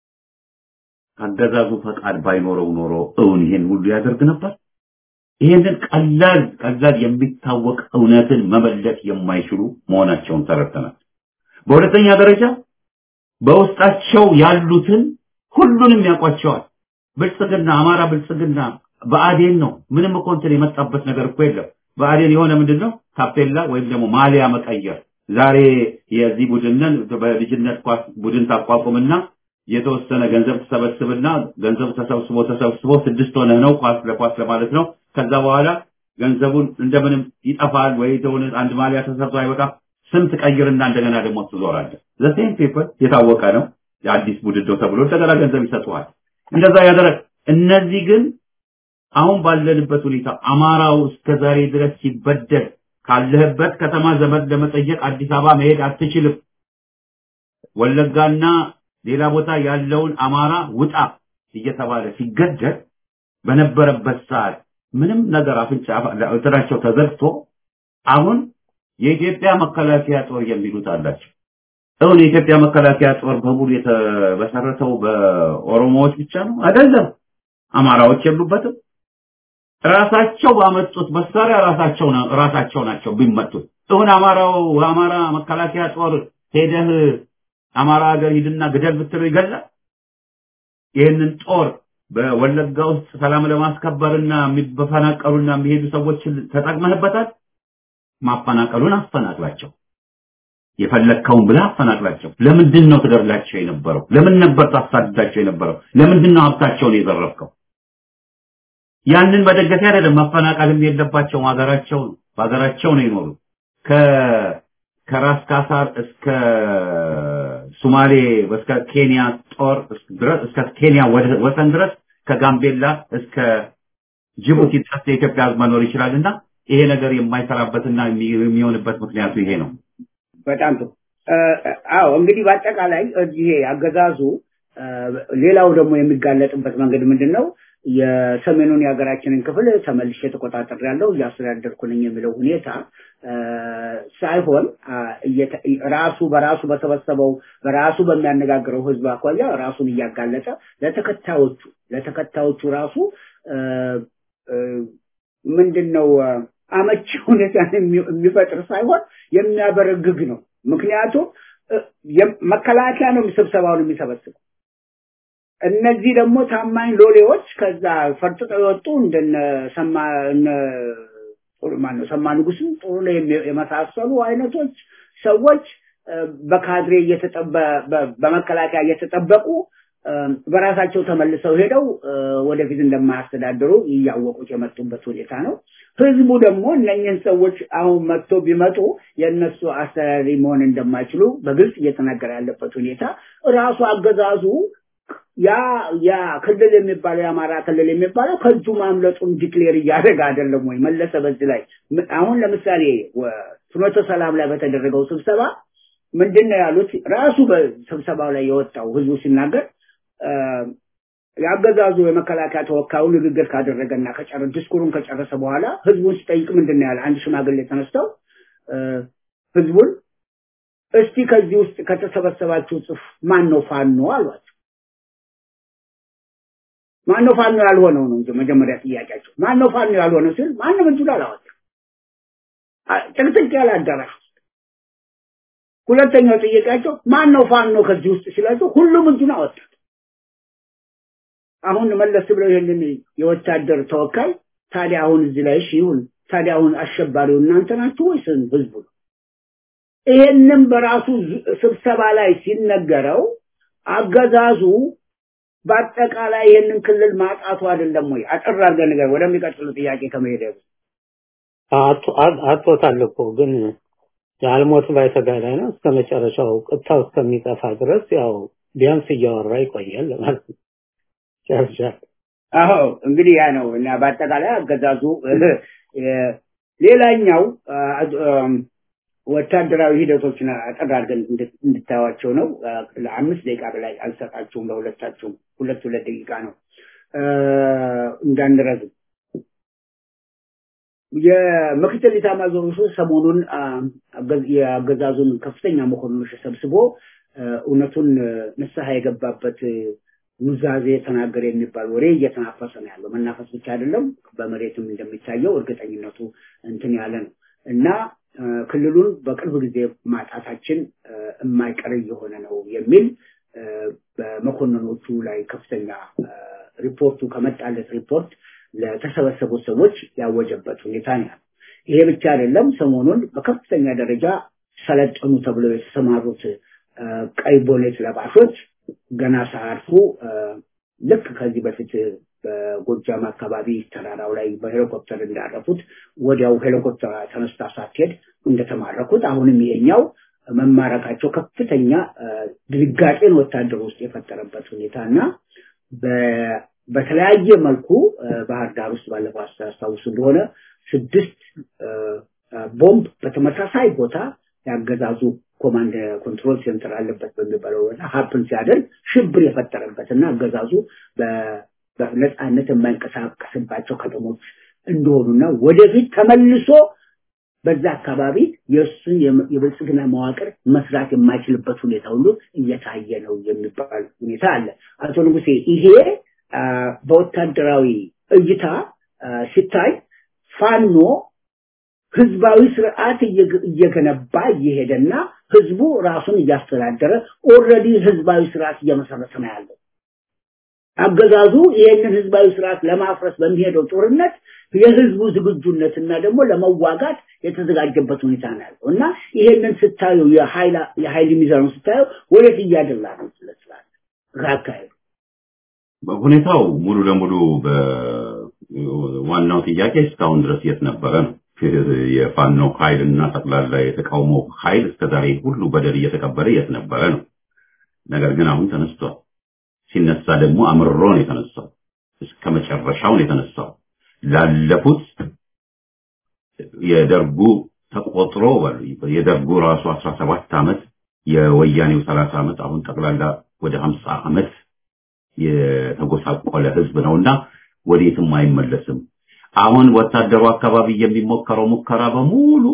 አገዛዙ ፈቃድ ባይኖረው ኖሮ እውን ይሄን ሁሉ ያደርግ ነበር? ይሄንን ቀላል ቀላል የሚታወቅ እውነትን መመለስ የማይችሉ መሆናቸውን ተረድተናል። በሁለተኛ ደረጃ በውስጣቸው ያሉትን ሁሉንም ያውቋቸዋል። ብልጽግና አማራ ብልጽግና በአዴን ነው። ምንም እኮ እንትን የመጣበት ነገር እኮ የለም። በአዴን የሆነ ምንድን ነው ታፔላ ወይም ደግሞ ማሊያ መቀየር። ዛሬ የዚህ ቡድንን በልጅነት ኳስ ቡድን ታቋቁምና የተወሰነ ገንዘብ ተሰበስብና ገንዘቡ ተሰብስቦ ተሰብስቦ ስድስት ሆነህ ነው ኳስ ለኳስ ለማለት ነው። ከዛ በኋላ ገንዘቡን እንደምንም ይጠፋል ወይ የሆነ አንድ ማሊያ ተሰርቶ አይበቃም። ስም ትቀይርና እንደገና ደግሞ ትዞራለህ። ዘሴም ፔፐር የታወቀ ነው። የአዲስ ቡድን ነው ተብሎ እንደገና ገንዘብ ይሰጡሃል። እንደዛ ያደረግ እነዚህ ግን አሁን ባለንበት ሁኔታ አማራው እስከ ዛሬ ድረስ ሲበደል ካለህበት ከተማ ዘመድ ለመጠየቅ አዲስ አበባ መሄድ አትችልም። ወለጋና ሌላ ቦታ ያለውን አማራ ውጣ እየተባለ ሲገደል በነበረበት ሰዓት ምንም ነገር አፍንጫ እንትናቸው ተዘግቶ አሁን የኢትዮጵያ መከላከያ ጦር የሚሉት አላቸው። እውን የኢትዮጵያ መከላከያ ጦር በሙሉ የተመሰረተው በኦሮሞዎች ብቻ ነው? አይደለም። አማራዎች የሉበትም። ራሳቸው ባመጡት መሳሪያ ራሳቸው ራሳቸው ናቸው ቢመቱት። እውን አማራው አማራ መከላከያ ጦር ሄደህ አማራ ሀገር ሂድና ግደል ብትለው ይገላል። ይህንን ጦር በወለጋ ውስጥ ሰላም ለማስከበርና የሚፈናቀሉና የሚሄዱ ሰዎችን ተጠቅመህበታል። ማፈናቀሉን አፈናቅላቸው፣ የፈለግከውን ብለህ አፈናቅላቸው። ለምንድን ነው ትገድላቸው የነበረው? ለምን ነበር ታሳድዳቸው የነበረው? ለምንድን ነው ሀብታቸውን የዘረፍከው? ያንን መደገፊያ አይደለም። መፈናቀልም የለባቸውም። ሀገራቸው ነው፣ በሀገራቸው ነው የኖሩት። ከራስ ካሳር እስከ ሶማሌ እስከ ኬንያ ጦር ድረስ እስከ ኬንያ ወሰን ድረስ ከጋምቤላ እስከ ጅቡቲ ድረስ የኢትዮጵያ ሕዝብ መኖር ይችላልና ይሄ ነገር የማይሰራበትና የሚሆንበት ምክንያቱ ይሄ ነው። በጣም ጥሩ። አዎ እንግዲህ በአጠቃላይ ይሄ አገዛዙ ሌላው ደግሞ የሚጋለጥበት መንገድ ምንድን ነው? የሰሜኑን የሀገራችንን ክፍል ተመልሼ ተቆጣጠር ያለው እያስተዳደርኩ ነኝ የሚለው ሁኔታ ሳይሆን ራሱ በራሱ በሰበሰበው በራሱ በሚያነጋግረው ህዝብ አኳያ ራሱን እያጋለጠ ለተከታዮቹ ለተከታዮቹ ራሱ ምንድን ነው አመቺ ሁኔታ የሚፈጥር ሳይሆን የሚያበረግግ ነው። ምክንያቱም መከላከያ ነው ስብሰባውን የሚሰበስበው። እነዚህ ደግሞ ታማኝ ሎሌዎች ከዛ ፈርጥጠው የወጡ እንደነ ሰማ እነ ማነው ሰማ ንጉስም ጥሩ ላይ የመሳሰሉ አይነቶች ሰዎች በካድሬ በመከላከያ እየተጠበቁ በራሳቸው ተመልሰው ሄደው ወደፊት እንደማያስተዳድሩ እያወቁት የመጡበት ሁኔታ ነው። ህዝቡ ደግሞ እነኝህን ሰዎች አሁን መጥቶ ቢመጡ የእነሱ አስተዳዳሪ መሆን እንደማይችሉ በግልጽ እየተናገረ ያለበት ሁኔታ ራሱ አገዛዙ ያ ያ ክልል የሚባለው የአማራ ክልል የሚባለው ከእጁ ማምለጡን ዲክሌር እያደረገ አይደለም ወይ? መለሰ በዚህ ላይ አሁን ለምሳሌ ፍኖተ ሰላም ላይ በተደረገው ስብሰባ ምንድን ነው ያሉት? ራሱ በስብሰባው ላይ የወጣው ህዝቡ ሲናገር የአገዛዙ የመከላከያ ተወካዩ ንግግር ካደረገና ከጨረ ዲስኩሩን ከጨረሰ በኋላ ህዝቡን ሲጠይቅ ምንድን ነው ያለ? አንድ ሽማግሌ ተነስተው ህዝቡን እስቲ ከዚህ ውስጥ ከተሰበሰባችሁ ጽፍ ማን ነው ፋኖ አሏቸው። ማን ነው ፋኖ ያልሆነው ነው እንጂ መጀመሪያ ጥያቄያቸው ማን ነው ፋኖ ያልሆነው ሲል ማንም እጁን አላወጣም። ጭቅጭቅ ያለ አዳራሽ ሁለተኛው ጥያቄያቸው ማን ነው ፋኖ ከዚህ ውስጥ ሲላቸው ሁሉም እጁን አወጣ። አሁን መለስ ብለው ይሄንን የወታደር ተወካይ ታዲያ አሁን እዚህ ላይ እሺ ይሁን ታዲያ አሁን አሸባሪው እናንተ ናችሁ ወይስ ህዝቡ ነው? ይሄንን በራሱ ስብሰባ ላይ ሲነገረው አገዛዙ በአጠቃላይ ይህንን ክልል ማጣቱ አይደለም ወይ? አጠር አድርገህ ነገር ወደሚቀጥሉ ጥያቄ ከመሄድ አቶታል እኮ ግን የአልሞት ባይ ተጋዳይ ነው። እስከ መጨረሻው ቅታው እስከሚጠፋ ድረስ ያው ቢያንስ እያወራ ይቆያል ማለት ነው። ጨርሻል። አዎ እንግዲህ ያ ነው እና በአጠቃላይ አገዛዙ ሌላኛው ወታደራዊ ሂደቶችን አጠር አድርገን እንድታዩዋቸው ነው። ለአምስት ደቂቃ በላይ አልሰጣችሁም። ለሁለታችሁም ሁለት ሁለት ደቂቃ ነው እንዳንረዝም። የምክትል ኢታማዦር ሹም ሰሞኑን የአገዛዙን ከፍተኛ መኮንኖች ሰብስቦ እውነቱን ንስሐ የገባበት ኑዛዜ ተናገረ የሚባል ወሬ እየተናፈሰ ነው ያለው። መናፈስ ብቻ አይደለም፣ በመሬትም እንደሚታየው እርግጠኝነቱ እንትን ያለ ነው እና ክልሉን በቅርብ ጊዜ ማጣታችን የማይቀር እየሆነ ነው የሚል በመኮንኖቹ ላይ ከፍተኛ ሪፖርቱ ከመጣለት ሪፖርት ለተሰበሰቡት ሰዎች ያወጀበት ሁኔታ ነው ያለው። ይሄ ብቻ አይደለም። ሰሞኑን በከፍተኛ ደረጃ ሰለጠኑ ተብለው የተሰማሩት ቀይ ቦኔት ለባሾች ገና ሳያርፉ ልክ ከዚህ በፊት በጎጃም አካባቢ ተራራው ላይ በሄሊኮፕተር እንዳረፉት ወዲያው ሄሊኮፕተር ተነስታ ሳትሄድ እንደተማረኩት አሁንም ይሄኛው መማረካቸው ከፍተኛ ድንጋጤን ወታደር ውስጥ የፈጠረበት ሁኔታ እና በተለያየ መልኩ ባህር ዳር ውስጥ ባለፈው አስታውሱ እንደሆነ ስድስት ቦምብ በተመሳሳይ ቦታ ያገዛዙ ኮማንድ ኮንትሮል ሴንተር አለበት በሚባለው ቦታ ሀፕን ሲያደርግ ሽብር የፈጠረበት እና አገዛዙ በነፃነት የማይንቀሳቀስባቸው ከተሞች እንደሆኑና ወደፊት ተመልሶ በዛ አካባቢ የእሱን የብልጽግና መዋቅር መስራት የማይችልበት ሁኔታ ሁሉ እየታየ ነው የሚባል ሁኔታ አለ። አቶ ንጉሴ ይሄ በወታደራዊ እይታ ሲታይ ፋኖ ህዝባዊ ስርዓት እየገነባ እየሄደና ህዝቡ ራሱን እያስተዳደረ ኦልሬዲ ህዝባዊ ስርዓት እየመሰረተ ነው ያለው። አገዛዙ ይህንን ህዝባዊ ስርዓት ለማፍረስ በሚሄደው ጦርነት የህዝቡ ዝግጁነትና ደግሞ ለመዋጋት የተዘጋጀበት ሁኔታ ነው ያለው እና ይሄንን ስታዩ የኃይል ሚዛኑ ስታዩ ወዴት እያደላ ነው ስለስላለ አካሄዱ ሁኔታው ሙሉ ለሙሉ ዋናው ጥያቄ እስካሁን ድረስ የት ነበረ ነው። የፋኖ ኃይል እና ጠቅላላ የተቃውሞ ኃይል እስከዛሬ ሁሉ በደል እየተቀበለ የት ነበረ ነው። ነገር ግን አሁን ተነስቷል። ሲነሳ ደግሞ አምርሮ ነው የተነሳው። እስከ መጨረሻው ነው የተነሳው። ላለፉት የደርጉ ተቆጥሮ የደርጉ ራሱ 17 ዓመት የወያኔው 30 ዓመት አሁን ጠቅላላ ወደ 50 ዓመት የተጎሳቆለ ህዝብ ነውና ወዴትም አይመለስም። አሁን ወታደሩ አካባቢ የሚሞከረው ሙከራ በሙሉ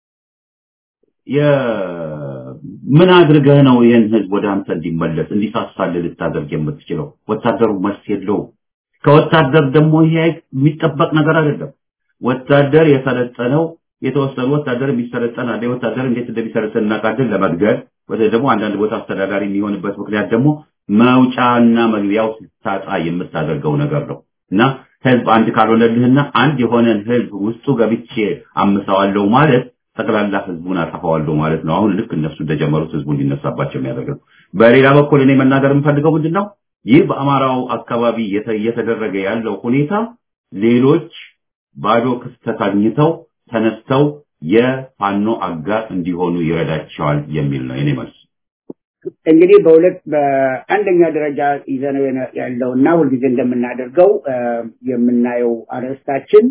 ምን አድርገህ ነው ይህን ህዝብ ወደ አንተ እንዲመለስ እንዲሳሳል ልታደርግ የምትችለው? ወታደሩ መልስ የለውም። ከወታደር ደግሞ ይሄ የሚጠበቅ ነገር አይደለም። ወታደር የሰለጠነው የተወሰኑ ወታደር የሚሰለጠን አለ። ወታደር እንዴት እንደሚሰለጠን እናውቃለን። ለመግደል ወደ ደግሞ አንዳንድ ቦታ አስተዳዳሪ የሚሆንበት ምክንያት ደግሞ መውጫና መግቢያው ስታጣ የምታደርገው ነገር ነው እና ህዝብ አንድ ካልሆነልህና አንድ የሆነን ህዝብ ውስጡ ገብቼ አምሰዋለሁ ማለት ጠቅላላ ህዝቡን አጠፋዋለሁ ማለት ነው። አሁን ልክ እነሱ እንደጀመሩት ህዝቡ እንዲነሳባቸው የሚያደርግ ነው። በሌላ በኩል እኔ መናገር የምፈልገው ምንድን ነው፣ ይህ በአማራው አካባቢ እየተደረገ ያለው ሁኔታ ሌሎች ባዶ ክስተት አግኝተው ተነስተው የፋኖ አጋር እንዲሆኑ ይረዳቸዋል የሚል ነው የኔ መልስ። እንግዲህ በሁለት በአንደኛ ደረጃ ይዘነው ያለውና ሁልጊዜ እንደምናደርገው የምናየው አርዕስታችን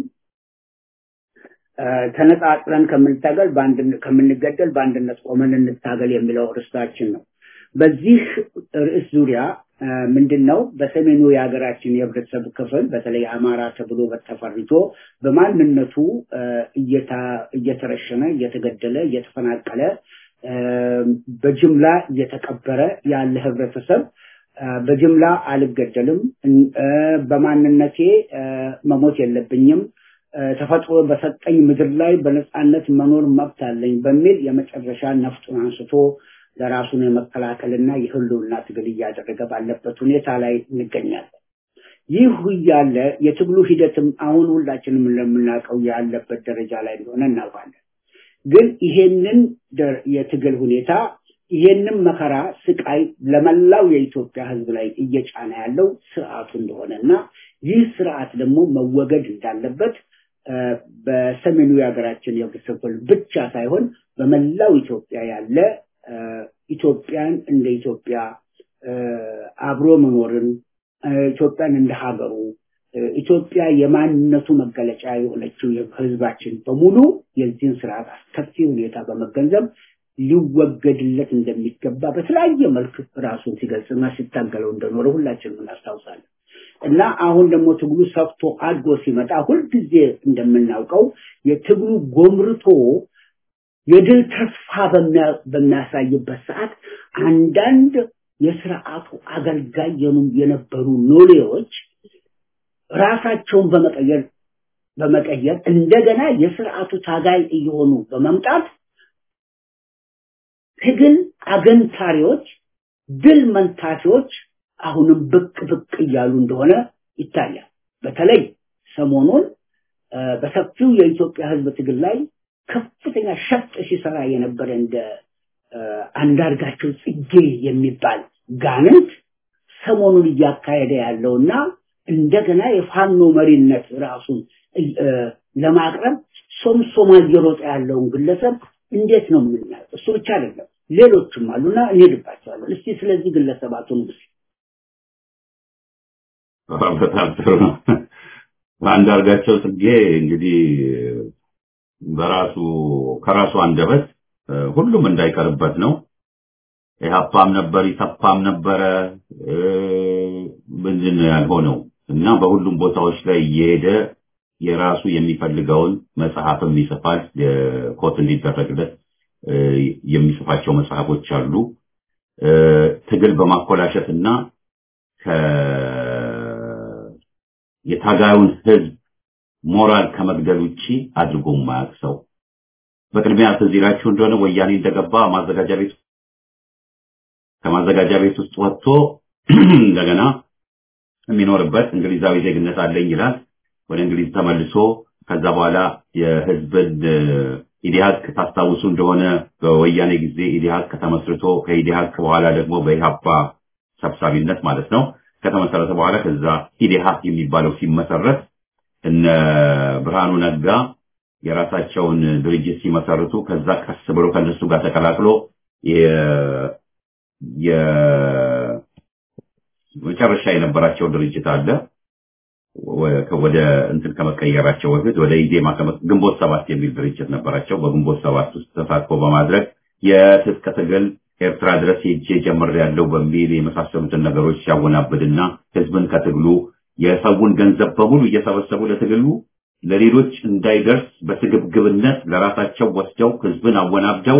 ተነጣጥለን ከምንታገል ከምንገደል በአንድነት ቆመን እንታገል የሚለው ርዕሳችን ነው። በዚህ ርዕስ ዙሪያ ምንድን ነው በሰሜኑ የሀገራችን የህብረተሰብ ክፍል በተለይ አማራ ተብሎ በተፈርጆ በማንነቱ እየተረሸነ፣ እየተገደለ፣ እየተፈናቀለ በጅምላ እየተቀበረ ያለ ህብረተሰብ በጅምላ አልገደልም፣ በማንነቴ መሞት የለብኝም፣ ተፈጥሮ በሰጠኝ ምድር ላይ በነፃነት መኖር መብት አለኝ በሚል የመጨረሻ ነፍጡን አንስቶ ለራሱን የመከላከልና የህልውና ትግል እያደረገ ባለበት ሁኔታ ላይ እንገኛለን። ይህ እያለ የትግሉ ሂደትም አሁን ሁላችንም እንደምናውቀው ያለበት ደረጃ ላይ እንደሆነ እናውቃለን። ግን ይሄንን የትግል ሁኔታ ይሄንን መከራ ስቃይ ለመላው የኢትዮጵያ ሕዝብ ላይ እየጫነ ያለው ስርዓቱ እንደሆነ እና ይህ ስርዓት ደግሞ መወገድ እንዳለበት በሰሜኑ የሀገራችን ክፍል ብቻ ሳይሆን በመላው ኢትዮጵያ ያለ ኢትዮጵያን እንደ ኢትዮጵያ አብሮ መኖርን ኢትዮጵያን እንደ ሀገሩ ኢትዮጵያ የማንነቱ መገለጫ የሆነችው ህዝባችን በሙሉ የዚህን ስርዓት አስከፊ ሁኔታ በመገንዘብ ሊወገድለት እንደሚገባ በተለያየ መልክ ራሱን ሲገልጽና ሲታገለው እንደኖረ ሁላችንም እናስታውሳለን። እና አሁን ደግሞ ትግሉ ሰፍቶ አድጎ ሲመጣ ሁልጊዜ እንደምናውቀው የትግሉ ጎምርቶ የድል ተስፋ በሚያሳይበት ሰዓት አንዳንድ የስርዓቱ አገልጋይ የነበሩ ኖሌዎች ራሳቸውን በመቀየር በመቀየር እንደገና የስርዓቱ ታጋይ እየሆኑ በመምጣት ትግል አገንታሪዎች፣ ድል መንታፊዎች አሁንም ብቅ ብቅ እያሉ እንደሆነ ይታያል። በተለይ ሰሞኑን በሰፊው የኢትዮጵያ ህዝብ ትግል ላይ ከፍተኛ ሸፍጥ ሲሰራ የነበረ እንደ አንዳርጋቸው ጽጌ የሚባል ጋንንት ሰሞኑን እያካሄደ ያለውና እንደገና የፋኖ መሪነት ራሱን ለማቅረብ ሶምሶማ እየሮጠ ያለውን ግለሰብ እንዴት ነው የምናየው? እሱ ብቻ አይደለም፣ ሌሎችም አሉና እንሄድባቸዋለን። እስቲ ስለዚህ ግለሰባቱን ስ በጣም ጥሩ ነው። አንዳርጋቸው ጽጌ እንግዲህ በራሱ ከራሱ አንደበት ሁሉም እንዳይቀርበት ነው። ኢህአፓም ነበር፣ ኢሰፓም ነበረ ምንድን ነው ያልሆነው እና በሁሉም ቦታዎች ላይ እየሄደ የራሱ የሚፈልገውን መጽሐፍም ይጽፋል። ኮት እንዲደረግለት የሚጽፋቸው መጽሐፎች አሉ። ትግል በማኮላሸት እና የታጋዩን ህዝብ ሞራል ከመግደል ውጪ አድርጎ የማያውቅ ሰው በቅድሚያ ትዝ ይላችሁ እንደሆነ ወያኔ እንደገባ ማዘጋጃ ቤት ከማዘጋጃ ቤት ውስጥ ወጥቶ እንደገና የሚኖርበት እንግሊዛዊ ዜግነት አለኝ ይላል። ወደ እንግሊዝ ተመልሶ ከዛ በኋላ የህዝብን ኢዲሃቅ ታስታውሱ እንደሆነ በወያኔ ጊዜ ኢዲሃቅ ተመስርቶ ከኢዲሃቅ በኋላ ደግሞ በኢሃፓ ሰብሳቢነት ማለት ነው ከተመሰረተ በኋላ ከዛ ኢዲሃቅ የሚባለው ሲመሰረት እነ ብርሃኑ ነጋ የራሳቸውን ድርጅት ሲመሰርቱ ከዛ ቀስ ብሎ ከነሱ ጋር ተቀላቅሎ የመጨረሻ የነበራቸው ድርጅት አለ ወደ እንትን ከመቀየራቸው በፊት ወደ ኢዜማ ግንቦት ሰባት የሚል ድርጅት ነበራቸው። በግንቦት ሰባት ውስጥ ተሳትፎ በማድረግ የትጥቅ ትግል ኤርትራ ድረስ ሄጄ ጀምሬያለሁ በሚል የመሳሰሉትን ነገሮች ሲያወናብድና ህዝብን ከትግሉ የሰውን ገንዘብ በሙሉ እየሰበሰቡ ለትግሉ ለሌሎች እንዳይደርስ በስግብግብነት ለራሳቸው ወስደው ህዝብን አወናብደው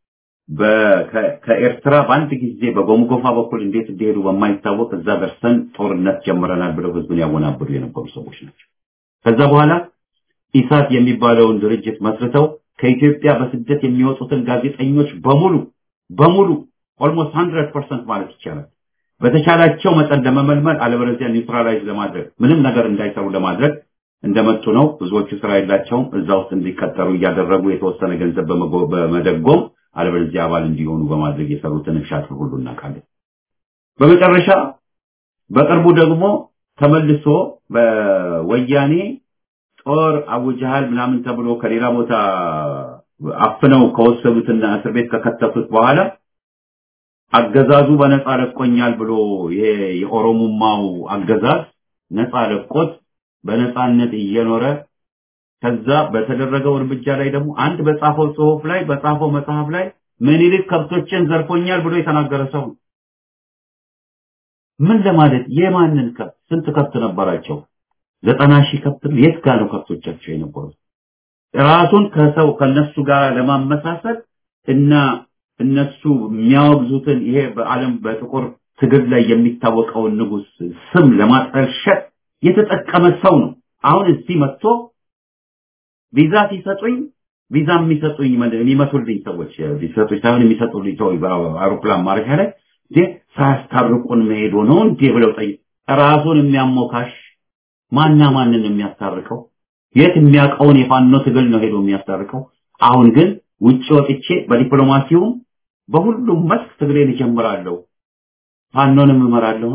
ከኤርትራ በአንድ ጊዜ በጎምጎፋ በኩል እንዴት እንደሄዱ በማይታወቅ እዛ ደርሰን ጦርነት ጀምረናል ብለው ህዝብን ያወናብዱ የነበሩ ሰዎች ናቸው። ከዛ በኋላ ኢሳት የሚባለውን ድርጅት መስርተው ከኢትዮጵያ በስደት የሚወጡትን ጋዜጠኞች በሙሉ በሙሉ ኦልሞስት 100% ማለት ይቻላል በተቻላቸው መጠን ለመመልመል አለበለዚያ ኒውትራላይዝ ለማድረግ ምንም ነገር እንዳይሰሩ ለማድረግ እንደመጡ ነው። ብዙዎቹ ስራ የላቸውም። እዛ ውስጥ እንዲቀጠሩ እያደረጉ የተወሰነ ገንዘብ በመደጎም አለበለዚያ አባል እንዲሆኑ በማድረግ የሰሩትን ሻጥር ሁሉ እናውቃለን። በመጨረሻ በቅርቡ ደግሞ ተመልሶ በወያኔ ጦር አውጀሃል ምናምን ተብሎ ከሌላ ቦታ አፍነው ከወሰዱትና እስር ቤት ከከተቱት በኋላ አገዛዙ በነፃ ለቆኛል ብሎ ይሄ የኦሮሞማው አገዛዝ ነፃ ለቆት በነፃነት እየኖረ ከዛ በተደረገው እርምጃ ላይ ደግሞ አንድ በጻፈው ጽሁፍ ላይ በጻፈው መጽሐፍ ላይ ምኒልክ ከብቶችን ዘርፎኛል ብሎ የተናገረ ሰው ነው። ምን ለማለት የማንን ከብት ስንት ከብት ነበራቸው? ዘጠና ሺህ ከብት ነው። የት ጋር ነው ከብቶቻቸው የነበሩት? ራሱን ከሰው ከነሱ ጋር ለማመሳሰል እና እነሱ የሚያወግዙትን ይሄ በዓለም በጥቁር ትግል ላይ የሚታወቀውን ንጉስ ስም ለማጠልሸት የተጠቀመ ሰው ነው። አሁን እዚህ መጥቶ ቪዛ ሲሰጡኝ ቪዛ የሚሰጡኝ የሚመቱልኝ ሰዎች ሊሰጡኝ ሳይሆን የሚሰጡልኝ ሰው በአውሮፕላን ማረፊያ ላይ እንዴ ሳያስታርቁን መሄዱ ነው እንዴ ብለው ጠይቅ ራሱን የሚያሞካሽ ማና ማንን የሚያስታርቀው የት የሚያውቀውን የፋኖ ትግል ነው ሄዶ የሚያስታርቀው አሁን ግን ውጭ ወጥቼ በዲፕሎማሲውም በሁሉም መስክ ትግሌን እጀምራለሁ ፋኖንም እመራለሁ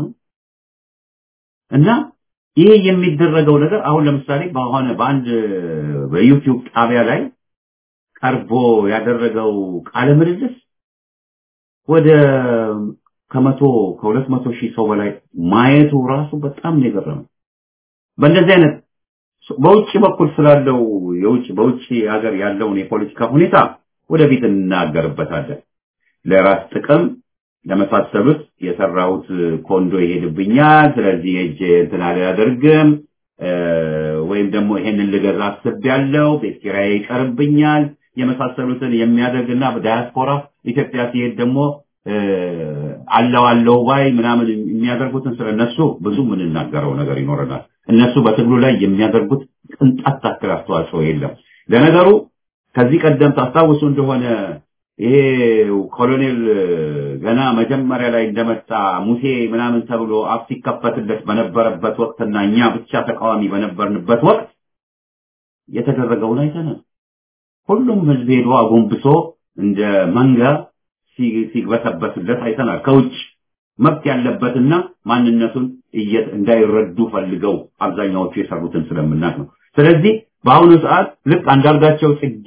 እና ይሄ የሚደረገው ነገር አሁን ለምሳሌ በሆነ በአንድ በዩቲዩብ ጣቢያ ላይ ቀርቦ ያደረገው ቃለ ምልልስ ወደ ከመቶ ከሁለት መቶ ሺህ ሰው በላይ ማየቱ ራሱ በጣም ነው የገረመው። በእንደዚህ አይነት በውጭ በኩል ስላለው የውጭ በውጭ ሀገር ያለውን የፖለቲካ ሁኔታ ወደፊት እናገርበታለን። ለራስ ጥቅም ለመሳሰሉት የሰራሁት ኮንዶ ይሄድብኛል፣ ስለዚህ ሄጄ እንትን አላደርግም ወይም ደግሞ ይሄንን ልገዛ አስቤያለሁ፣ ቤት ኪራይ ይቀርብኛል የመሳሰሉትን የሚያደርግና በዳያስፖራ ኢትዮጵያ ሲሄድ ደግሞ አለው አለው ባይ ምናምን የሚያደርጉትን ስለነሱ ብዙ የምንናገረው ነገር ይኖረናል። እነሱ በትግሉ ላይ የሚያደርጉት ቅንጣት ታክል አስተዋጽኦ የለም። ለነገሩ ከዚህ ቀደም ታስታውሱ እንደሆነ ይሄ ኮሎኔል ገና መጀመሪያ ላይ እንደመጣ ሙሴ ምናምን ተብሎ አፍ ሲከፈትለት በነበረበት ወቅትና እኛ ብቻ ተቃዋሚ በነበርንበት ወቅት የተደረገውን አይተናል። ሁሉም ህዝብ ሄዶ አጎንብሶ እንደ መንጋ ሲግበሰበስለት አይተናል። ከውጭ መብት ያለበትና ማንነቱን እንዳይረዱ ፈልገው አብዛኛዎቹ የሰሩትን ስለምናቅ ነው። ስለዚህ በአሁኑ ሰዓት ልክ አንዳርጋቸው ጽጌ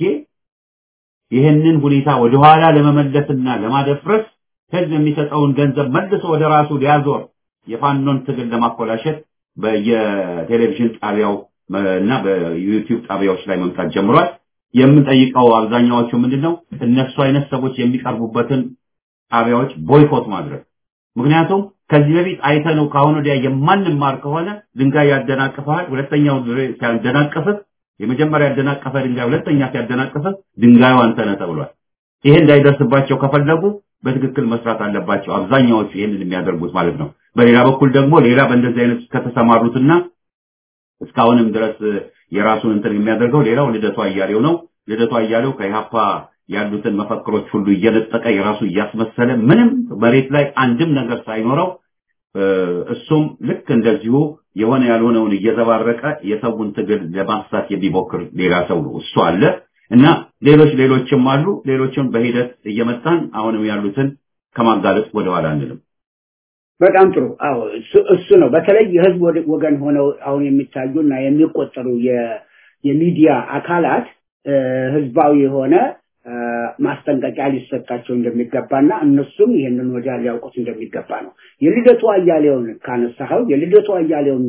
ይህንን ሁኔታ ወደኋላ ለመመለስና ለማደፍረስ ህዝብ የሚሰጠውን ገንዘብ መልሶ ወደ ራሱ ሊያዞር የፋኖን ትግል ለማኮላሸት በየቴሌቪዥን ጣቢያው እና በዩቲዩብ ጣቢያዎች ላይ መምጣት ጀምሯል። የምንጠይቀው አብዛኛዎቹ ምንድነው እነሱ አይነት ሰዎች የሚቀርቡበትን ጣቢያዎች ቦይኮት ማድረግ። ምክንያቱም ከዚህ በፊት አይተነው ከአሁን ወዲያ የማንማር ከሆነ ድንጋይ ያደናቅፈሃል። ሁለተኛው ሲያደናቅፍህ የመጀመሪያ ያደናቀፈ ድንጋይ ሁለተኛ ሲያደናቅፍህ ድንጋዩ አንተ ነህ ተብሏል። ይሄ እንዳይደርስባቸው ከፈለጉ በትክክል መስራት አለባቸው። አብዛኛዎቹ ይህንን የሚያደርጉት ማለት ነው። በሌላ በኩል ደግሞ ሌላ በእንደዚህ አይነት ከተሰማሩትና እስካሁንም ድረስ የራሱን እንትን የሚያደርገው ሌላው ልደቱ አያሌው ነው። ልደቱ አያሌው ከኢሃፓ ያሉትን መፈክሮች ሁሉ እየነጠቀ የራሱ እያስመሰለ ምንም መሬት ላይ አንድም ነገር ሳይኖረው እሱም ልክ እንደዚሁ የሆነ ያልሆነውን እየዘባረቀ የሰውን ትግል ለማሳት የሚሞክር ሌላ ሰው ነው። እሱ አለ እና ሌሎች ሌሎችም አሉ። ሌሎችም በሂደት እየመጣን አሁንም ያሉትን ከማጋለጥ ወደኋላ አንልም። በጣም ጥሩ። አዎ እሱ ነው። በተለይ የህዝብ ወገን ሆነው አሁን የሚታዩና የሚቆጠሩ የሚዲያ አካላት ህዝባዊ የሆነ ማስጠንቀቂያ ሊሰጣቸው እንደሚገባና እነሱም ይህንን ወዲያ ሊያውቁት እንደሚገባ ነው። የልደቱ አያሌውን ካነሳኸው የልደቱ አያሌውን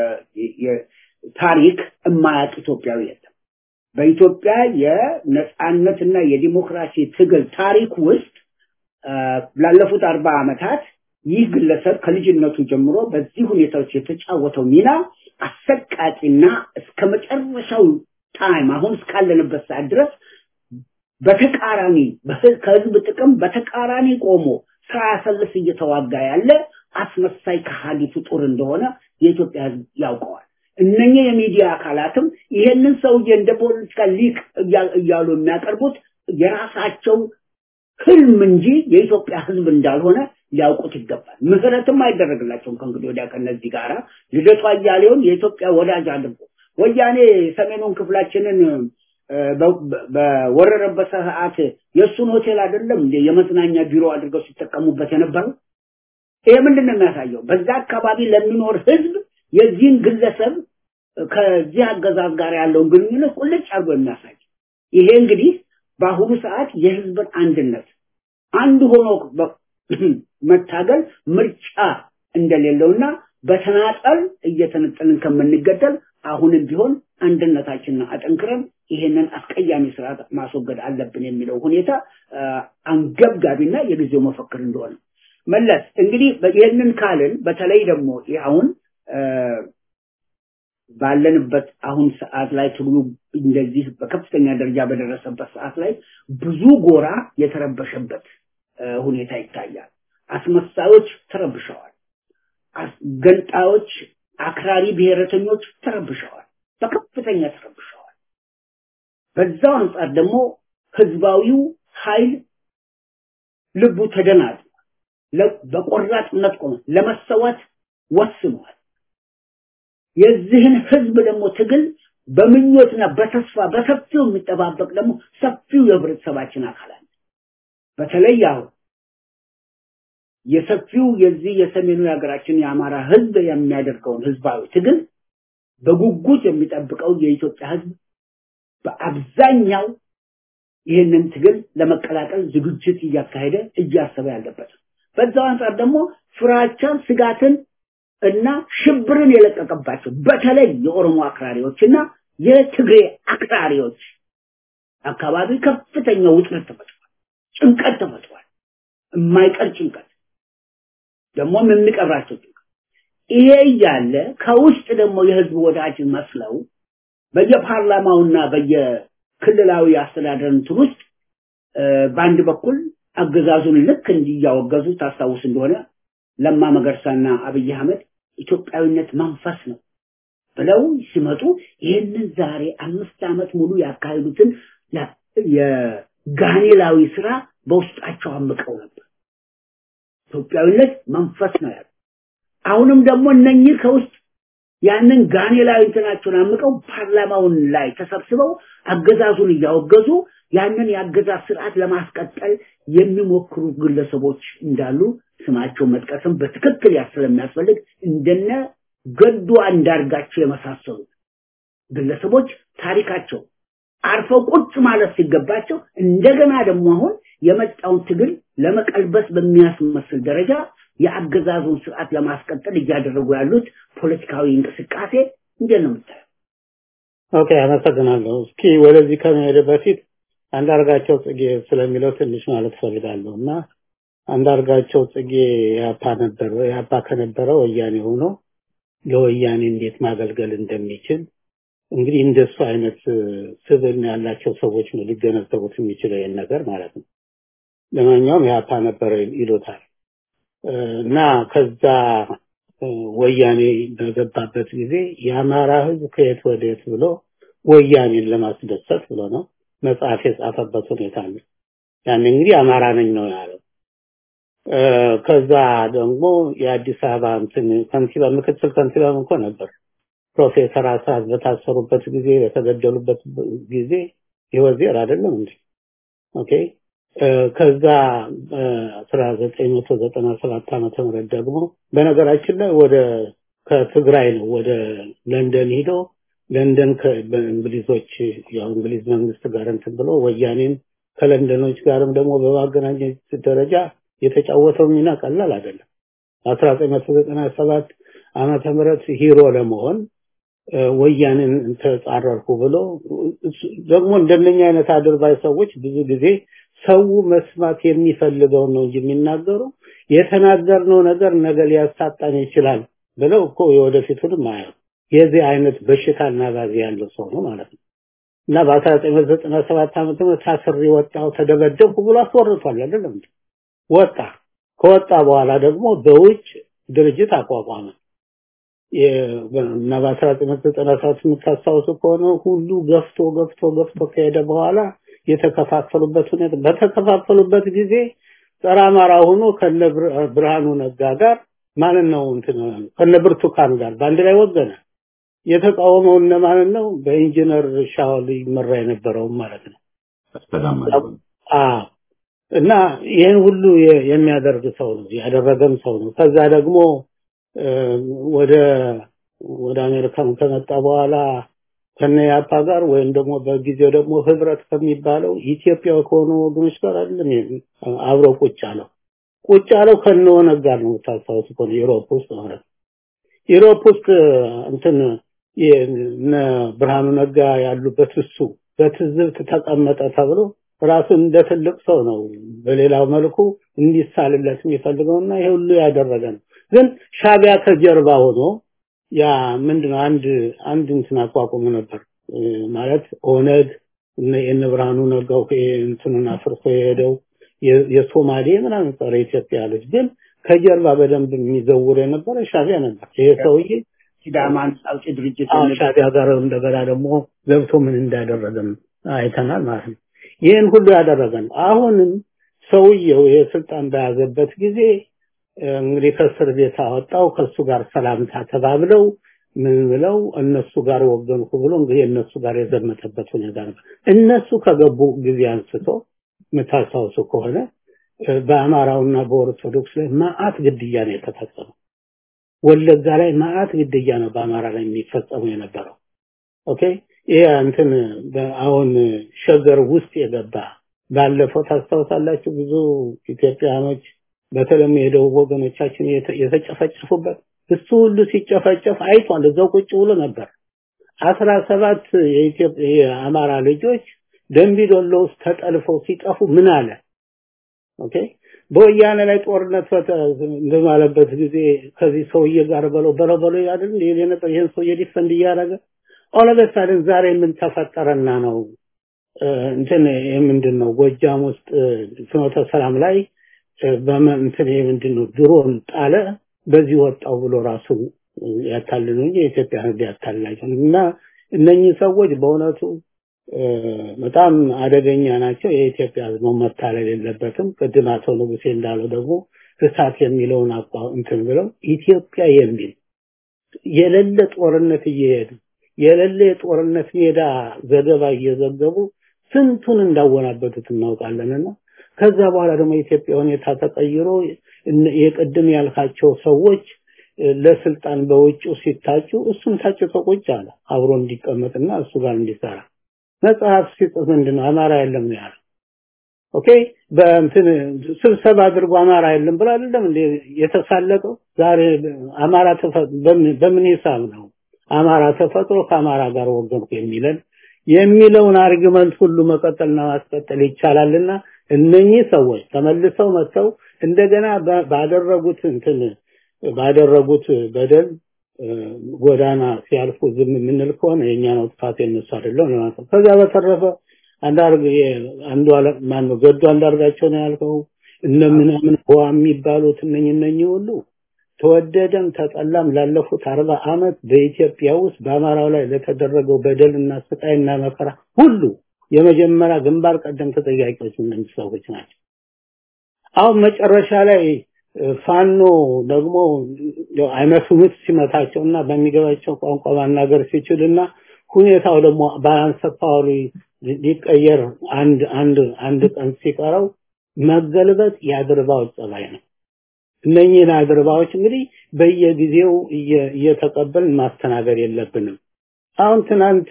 ታሪክ እማያውቅ ኢትዮጵያዊ የለም። በኢትዮጵያ የነጻነትና የዲሞክራሲ ትግል ታሪክ ውስጥ ላለፉት አርባ ዓመታት ይህ ግለሰብ ከልጅነቱ ጀምሮ በዚህ ሁኔታዎች የተጫወተው ሚና አሰቃቂና እስከ መጨረሻው ታይም አሁን እስካለንበት ሰዓት ድረስ በተቃራኒ ከህዝብ ጥቅም በተቃራኒ ቆሞ ሳያሰልስ እየተዋጋ ያለ አስመሳይ ከሃዲ ፍጡር እንደሆነ የኢትዮጵያ ህዝብ ያውቀዋል። እነኚህ የሚዲያ አካላትም ይሄንን ሰውዬ እንደ ፖለቲካ ሊቅ እያሉ የሚያቀርቡት የራሳቸው ህልም እንጂ የኢትዮጵያ ህዝብ እንዳልሆነ ሊያውቁት ይገባል። ምህረትም አይደረግላቸውም ከእንግዲህ ወዲያ ከነዚህ ጋራ ልደቱ አያሌውን የኢትዮጵያ ወዳጅ አድርጎ ወያኔ ሰሜኑን ክፍላችንን በወረረበት ሰዓት የእሱን ሆቴል አይደለም የመዝናኛ ቢሮ አድርገው ሲጠቀሙበት የነበረው። ይሄ ምንድን ነው የሚያሳየው? በዛ አካባቢ ለሚኖር ህዝብ የዚህን ግለሰብ ከዚህ አገዛዝ ጋር ያለውን ግንኙነት ቁልጭ አድርጎ የሚያሳይ ይሄ እንግዲህ በአሁኑ ሰዓት የህዝብን አንድነት አንድ ሆኖ መታገል ምርጫ እንደሌለውና በተናጠል እየተነጠልን ከምንገደል አሁንም ቢሆን አንድነታችንን አጠንክረን ይሄንን አስቀያሚ ስርዓት ማስወገድ አለብን የሚለው ሁኔታ አንገብጋቢና የጊዜው መፈክር እንደሆነ መለስ እንግዲህ ይህንን ካልን በተለይ ደግሞ አሁን ባለንበት አሁን ሰዓት ላይ ትግሉ እንደዚህ በከፍተኛ ደረጃ በደረሰበት ሰዓት ላይ ብዙ ጎራ የተረበሸበት ሁኔታ ይታያል። አስመሳዮች ተረብሸዋል። ገንጣዮች፣ አክራሪ ብሔረተኞች ተረብሸዋል፣ በከፍተኛ ተረብሸዋል። በዛው አንጻር ደግሞ ህዝባዊው ኃይል ልቡ ተደናግጧል። በቆራጥነት ቆመ። ለመሰዋት ወስኗል። የዚህን ህዝብ ደግሞ ትግል በምኞትና በተስፋ በሰፊው የሚጠባበቅ ደግሞ ሰፊው የህብረተሰባችን አካል አለ። በተለይ አሁን የሰፊው የዚህ የሰሜኑ የሀገራችን የአማራ ህዝብ የሚያደርገውን ህዝባዊ ትግል በጉጉት የሚጠብቀው የኢትዮጵያ ህዝብ በአብዛኛው ይህንን ትግል ለመቀላቀል ዝግጅት እያካሄደ እያሰበ ያለበት ነው። በዛው አንጻር ደግሞ ፍራቻን፣ ስጋትን እና ሽብርን የለቀቀባቸው በተለይ የኦሮሞ አክራሪዎችና የትግሬ አክራሪዎች አካባቢ ከፍተኛ ውጥረት ተፈጥሯል፣ ጭንቀት ተፈጥሯል። የማይቀር ጭንቀት ደግሞም የሚቀብራቸው ጭንቀት። ይሄ እያለ ከውስጥ ደግሞ የህዝብ ወዳጅ መስለው በየፓርላማውና በየክልላዊ አስተዳደር እንትን ውስጥ በአንድ በኩል አገዛዙን ልክ እንዲያወገዙ ታስታውስ እንደሆነ ለማ መገርሳና አብይ አህመድ ኢትዮጵያዊነት መንፈስ ነው ብለው ሲመጡ ይህንን ዛሬ አምስት ዓመት ሙሉ ያካሄዱትን የጋኔላዊ ስራ በውስጣቸው አምቀው ነበር። ኢትዮጵያዊነት መንፈስ ነው ያሉ። አሁንም ደግሞ እነኚህ ከውስጥ ያንን ጋኔላዊ እንትናቸውን አምቀው ፓርላማውን ላይ ተሰብስበው አገዛዙን እያወገዙ ያንን የአገዛዝ ስርዓት ለማስቀጠል የሚሞክሩ ግለሰቦች እንዳሉ ስማቸው መጥቀስም በትክክል ስለሚያስፈልግ እንደነ ገዱ አንዳርጋቸው የመሳሰሉት ግለሰቦች ታሪካቸው አርፈው ቁጭ ማለት ሲገባቸው እንደገና ደግሞ አሁን የመጣውን ትግል ለመቀልበስ በሚያስመስል ደረጃ የአገዛዙን ስርዓት ለማስቀጠል እያደረጉ ያሉት ፖለቲካዊ እንቅስቃሴ እንዴት ነው የምታየው? ኦኬ፣ አመሰግናለሁ። እስኪ ወደዚህ ከመሄድ በፊት አንዳርጋቸው ጽጌ ስለሚለው ትንሽ ማለት ፈልጋለሁ እና አንዳርጋቸው ጽጌ ያፓ ነበር ያፓ ከነበረ ወያኔ ሆኖ ለወያኔ እንዴት ማገልገል እንደሚችል እንግዲህ እንደሱ አይነት ስብዕና ያላቸው ሰዎች ነው ሊገነዘቡት የሚችለው ይህን ነገር ማለት ነው። ለማንኛውም ያፓ ነበረ ይሉታል እና ከዛ ወያኔ በገባበት ጊዜ የአማራ ህዝብ ከየት ወዴት ብሎ ወያኔን ለማስደሰት ብሎ ነው መጽሐፍ የጻፈበት ሁኔታ አለ። ያን እንግዲህ አማራ ነኝ ነው ያለው። ከዛ ደግሞ የአዲስ አበባ እንትን ከንቲባ ምክትል ከንቲባም እኮ ነበር። ፕሮፌሰር አስራት በታሰሩበት ጊዜ በተገደሉበት ጊዜ ይወዜር አይደለም እንዴ? ኦኬ ከዛ 1997 ዓመተ ምህረት ደግሞ በነገራችን ላይ ወደ ከትግራይ ነው ወደ ለንደን ሂዶ ለንደን በእንግሊዞች ያው እንግሊዝ መንግስት ጋር እንትን ብሎ ወያኔን ከለንደኖች ጋርም ደግሞ በማገናኘት ደረጃ የተጫወተው ሚና ቀላል አይደለም። 1997 ዓመተ ምህረት ሂሮ ለመሆን ወያኔን ተጻረርኩ ብሎ ደግሞ እንደነኛ አይነት አድርባይ ሰዎች ብዙ ጊዜ ሰው መስማት የሚፈልገው ነው እንጂ የሚናገሩ የተናገርነው ነገር ነገ ሊያሳጣን ይችላል ብለው እኮ የወደፊቱንም አያው የዚህ አይነት በሽታና ባዚ ያለው ሰው ነው ማለት ነው። እና በ1997 ዓመተ ምህረት ታስሬ ወጣው ተደበደብኩ ብሎ አስወርቷል አይደለም ወጣ ከወጣ በኋላ ደግሞ በውጭ ድርጅት አቋቋመ እና በ1997 የምታስታውሱ ከሆነ ሁሉ ገፍቶ ገፍቶ ገፍቶ ከሄደ በኋላ የተከፋፈሉበት ሁኔታ በተከፋፈሉበት ጊዜ ጸረ አማራ ሆኖ ከነ ብርሃኑ ነጋ ጋር ማለት ነው እንትን ከነ ብርቱካን ጋር በአንድ ላይ ወገነ። የተቃወመው እነማንን ነው? በኢንጂነር ሻውል ይመራ የነበረው ማለት ነው። አዎ እና ይህን ሁሉ የሚያደርግ ሰው ነው ያደረገም ሰው ነው። ከዛ ደግሞ ወደ ወደ አሜሪካም ከመጣ በኋላ ከነ ያፓ ጋር ወይም ደግሞ በጊዜው ደግሞ ህብረት ከሚባለው ኢትዮጵያ ከሆኑ ወገኖች ጋር አይደለም አብሮ ቁጭ አለው። ቁጭ አለው ከነ ኦነግ ጋር ነው ታስታውሱ ከሆነ ዩሮፕ ውስጥ ማለት ነው። ዩሮፕ ውስጥ እንትን እነ ብርሃኑ ነጋ ያሉበት እሱ በትዝብት ተቀመጠ ተብሎ ራሱ እንደ ትልቅ ሰው ነው በሌላው መልኩ እንዲሳልለት የሚፈልገውና ይሄ ሁሉ ያደረገ ነው። ግን ሻቢያ ከጀርባ ሆኖ ያ ምንድነው አንድ አንድ እንትን አቋቁሞ ነበር ማለት ኦነግ እነ ብርሃኑ ነጋው እንትኑን አፍርሶ የሄደው የሶማሌ ምናምን ጸረ ኢትዮጵያ ያሉት ግን ከጀርባ በደንብ የሚዘውር የነበረ ሻቢያ ነበር። ይሄ ሰውዬ ሲዳማን አውጪ ድርጅት ሻቢያ ጋር እንደገና ደግሞ ገብቶ ምን እንዳደረገም አይተናል ማለት ነው። ይህን ሁሉ ያደረገ ነው። አሁንም ሰውየው ይሄ ስልጣን በያዘበት ጊዜ እንግዲህ ከእስር ቤት አወጣው። ከሱ ጋር ሰላምታ ተባብለው ምን ብለው እነሱ ጋር ወገንኩ ብሎ እንግዲህ እነሱ ጋር የዘመተበት ሁኔታ ነበር። እነሱ ከገቡ ጊዜ አንስቶ የምታስታውሱ ከሆነ በአማራውና በኦርቶዶክስ ላይ ማአት ግድያ ነው የተፈጸመው። ወለጋ ላይ ማአት ግድያ ነው በአማራ ላይ የሚፈጸሙ የነበረው። ኦኬ ይሄ እንትን አሁን ሸገር ውስጥ የገባ ባለፈው ታስታውሳላችሁ ብዙ ኢትዮጵያኖች በተለይም የደቡብ ወገኖቻችን የተጨፈጨፉበት እሱ ሁሉ ሲጨፈጨፍ አይቷል። እዛው ቁጭ ብሎ ነበር። አስራ ሰባት የኢትዮጵያ የአማራ ልጆች ደንቢዶሎ ውስጥ ተጠልፈው ሲጠፉ ምን አለ? ኦኬ በወያኔ ላይ ጦርነት እንደማለበት ጊዜ ከዚህ ሰውዬ ጋር በለው በለው በለው ያድን ይሄ ነበር ይሄን ሰውዬ ዲፈንድ እያደረገ ኦለበሳድን ዛሬ ምን ተፈጠረና ነው እንትን ምንድን ነው ጎጃም ውስጥ ፍኖተ ሰላም ላይ በእንትን ምንድን ነው ድሮን ጣለ በዚህ ወጣው ብሎ ራሱ ያታልሉ እንጂ የኢትዮጵያ ህዝብ ያታልላቸው እና እነኚህ ሰዎች በእውነቱ በጣም አደገኛ ናቸው። የኢትዮጵያ ህዝብ መታለል የለበትም። ቅድም አቶ ንጉሴ እንዳለው ደግሞ እሳት የሚለውን አቋ እንትን ብለው ኢትዮጵያ የሚል የሌለ ጦርነት እየሄዱ የሌለ የጦርነት ሜዳ ዘገባ እየዘገቡ ስንቱን እንዳወናበቱት እናውቃለንና ከዛ በኋላ ደግሞ የኢትዮጵያ ሁኔታ ተቀይሮ የቅድም ያልካቸው ሰዎች ለስልጣን በውጭው ሲታጩ እሱም ታጭቶ ቁጭ አለ አብሮ እንዲቀመጥና እሱ ጋር እንዲሰራ መጽሐፍ ሲጽፍ ምንድን ነው አማራ የለም ነው ያለው ኦኬ በእንትን ስብሰባ አድርጎ አማራ የለም ብሎ አይደለም እንዴ የተሳለቀው ዛሬ አማራ በምን ሂሳብ ነው አማራ ተፈጥሮ ከአማራ ጋር ወገንኩ የሚለን የሚለውን አርጊመንት ሁሉ መቀጠልና ማስቀጠል ይቻላልና እነኚህ ሰዎች ተመልሰው መጥተው እንደገና ባደረጉት እንትን ባደረጉት በደል ጎዳና ሲያልፉ ዝም የምንል ከሆነ የኛ ነው ጥፋት የነሱ አይደለም ማለት ነው። ከዛ በተረፈ አንዳርግ አንዱ ማን ነው ገዱ አንዳርጋቸው ነው ያልከው እነ ምናምን ሆ የሚባሉት እነኝ እነኚህ ሁሉ ተወደደም ተጠላም ላለፉት አርባ አመት በኢትዮጵያ ውስጥ በአማራው ላይ ለተደረገው በደልና ስቃይና መከራ ሁሉ የመጀመሪያ ግንባር ቀደም ተጠያቂዎች እነዚህ ሰዎች ናቸው። አሁን መጨረሻ ላይ ፋኖ ደግሞ አይመስሉት ሲመታቸውና በሚገባቸው ቋንቋ ማናገር ሲችልና ሁኔታው ደግሞ ባላንስ ፓወሩ ሊቀየር አንድ አንድ አንድ ቀን ሲቀረው መገልበጥ የአድርባዎች ጸባይ ነው። እነኚህን አድርባዎች እንግዲህ በየጊዜው እየተቀበልን ማስተናገድ የለብንም። አሁን ትናንት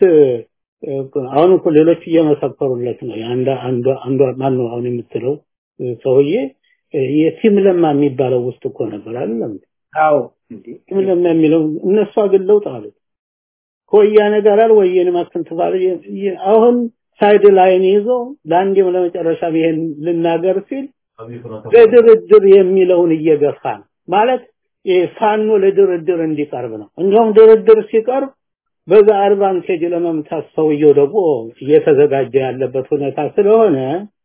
አሁን እኮ ሌሎች እየመሰከሩለት ነው። አንድ አንዱ አንዱ ማን ነው አሁን የምትለው ሰውዬ የቲም ለማ የሚባለው ውስጥ እኮ ነበር አይደለም? አዎ ቲም ለማ የሚለው እነሱ አግለውት አሉት። ከወያኔ ጋር አል ወያኔ ማስተንተባለ አሁን ሳይድ ላይን ይዞ ለአንዴም ለመጨረሻ ይሄን ልናገር ሲል ለድርድር የሚለውን እየገፋ ነው ማለት ፋኖ ለድርድር እንዲቀርብ ነው። እንዲሁም ድርድር ሲቀርብ በዛ አድቫንቴጅ ለመምታት ሰውየው ደግሞ እየተዘጋጀ ያለበት ሁኔታ ስለሆነ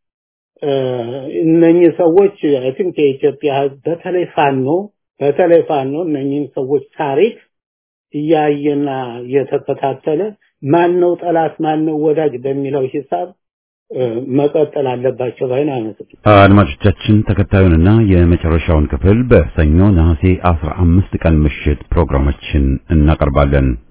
እነኚህ ሰዎች አይ ቲንክ የኢትዮጵያ ህዝብ በተለይ ፋኖ በተለይ ፋኖ እነኚህን ሰዎች ታሪክ እያየና እየተከታተለ ማን ነው ጠላት ማን ነው ወዳጅ በሚለው ሂሳብ መቀጠል አለባቸው ባይና አይመስልም። አድማጮቻችን ተከታዩንና የመጨረሻውን ክፍል በሰኞ ነሐሴ 15 ቀን ምሽት ፕሮግራማችን እናቀርባለን።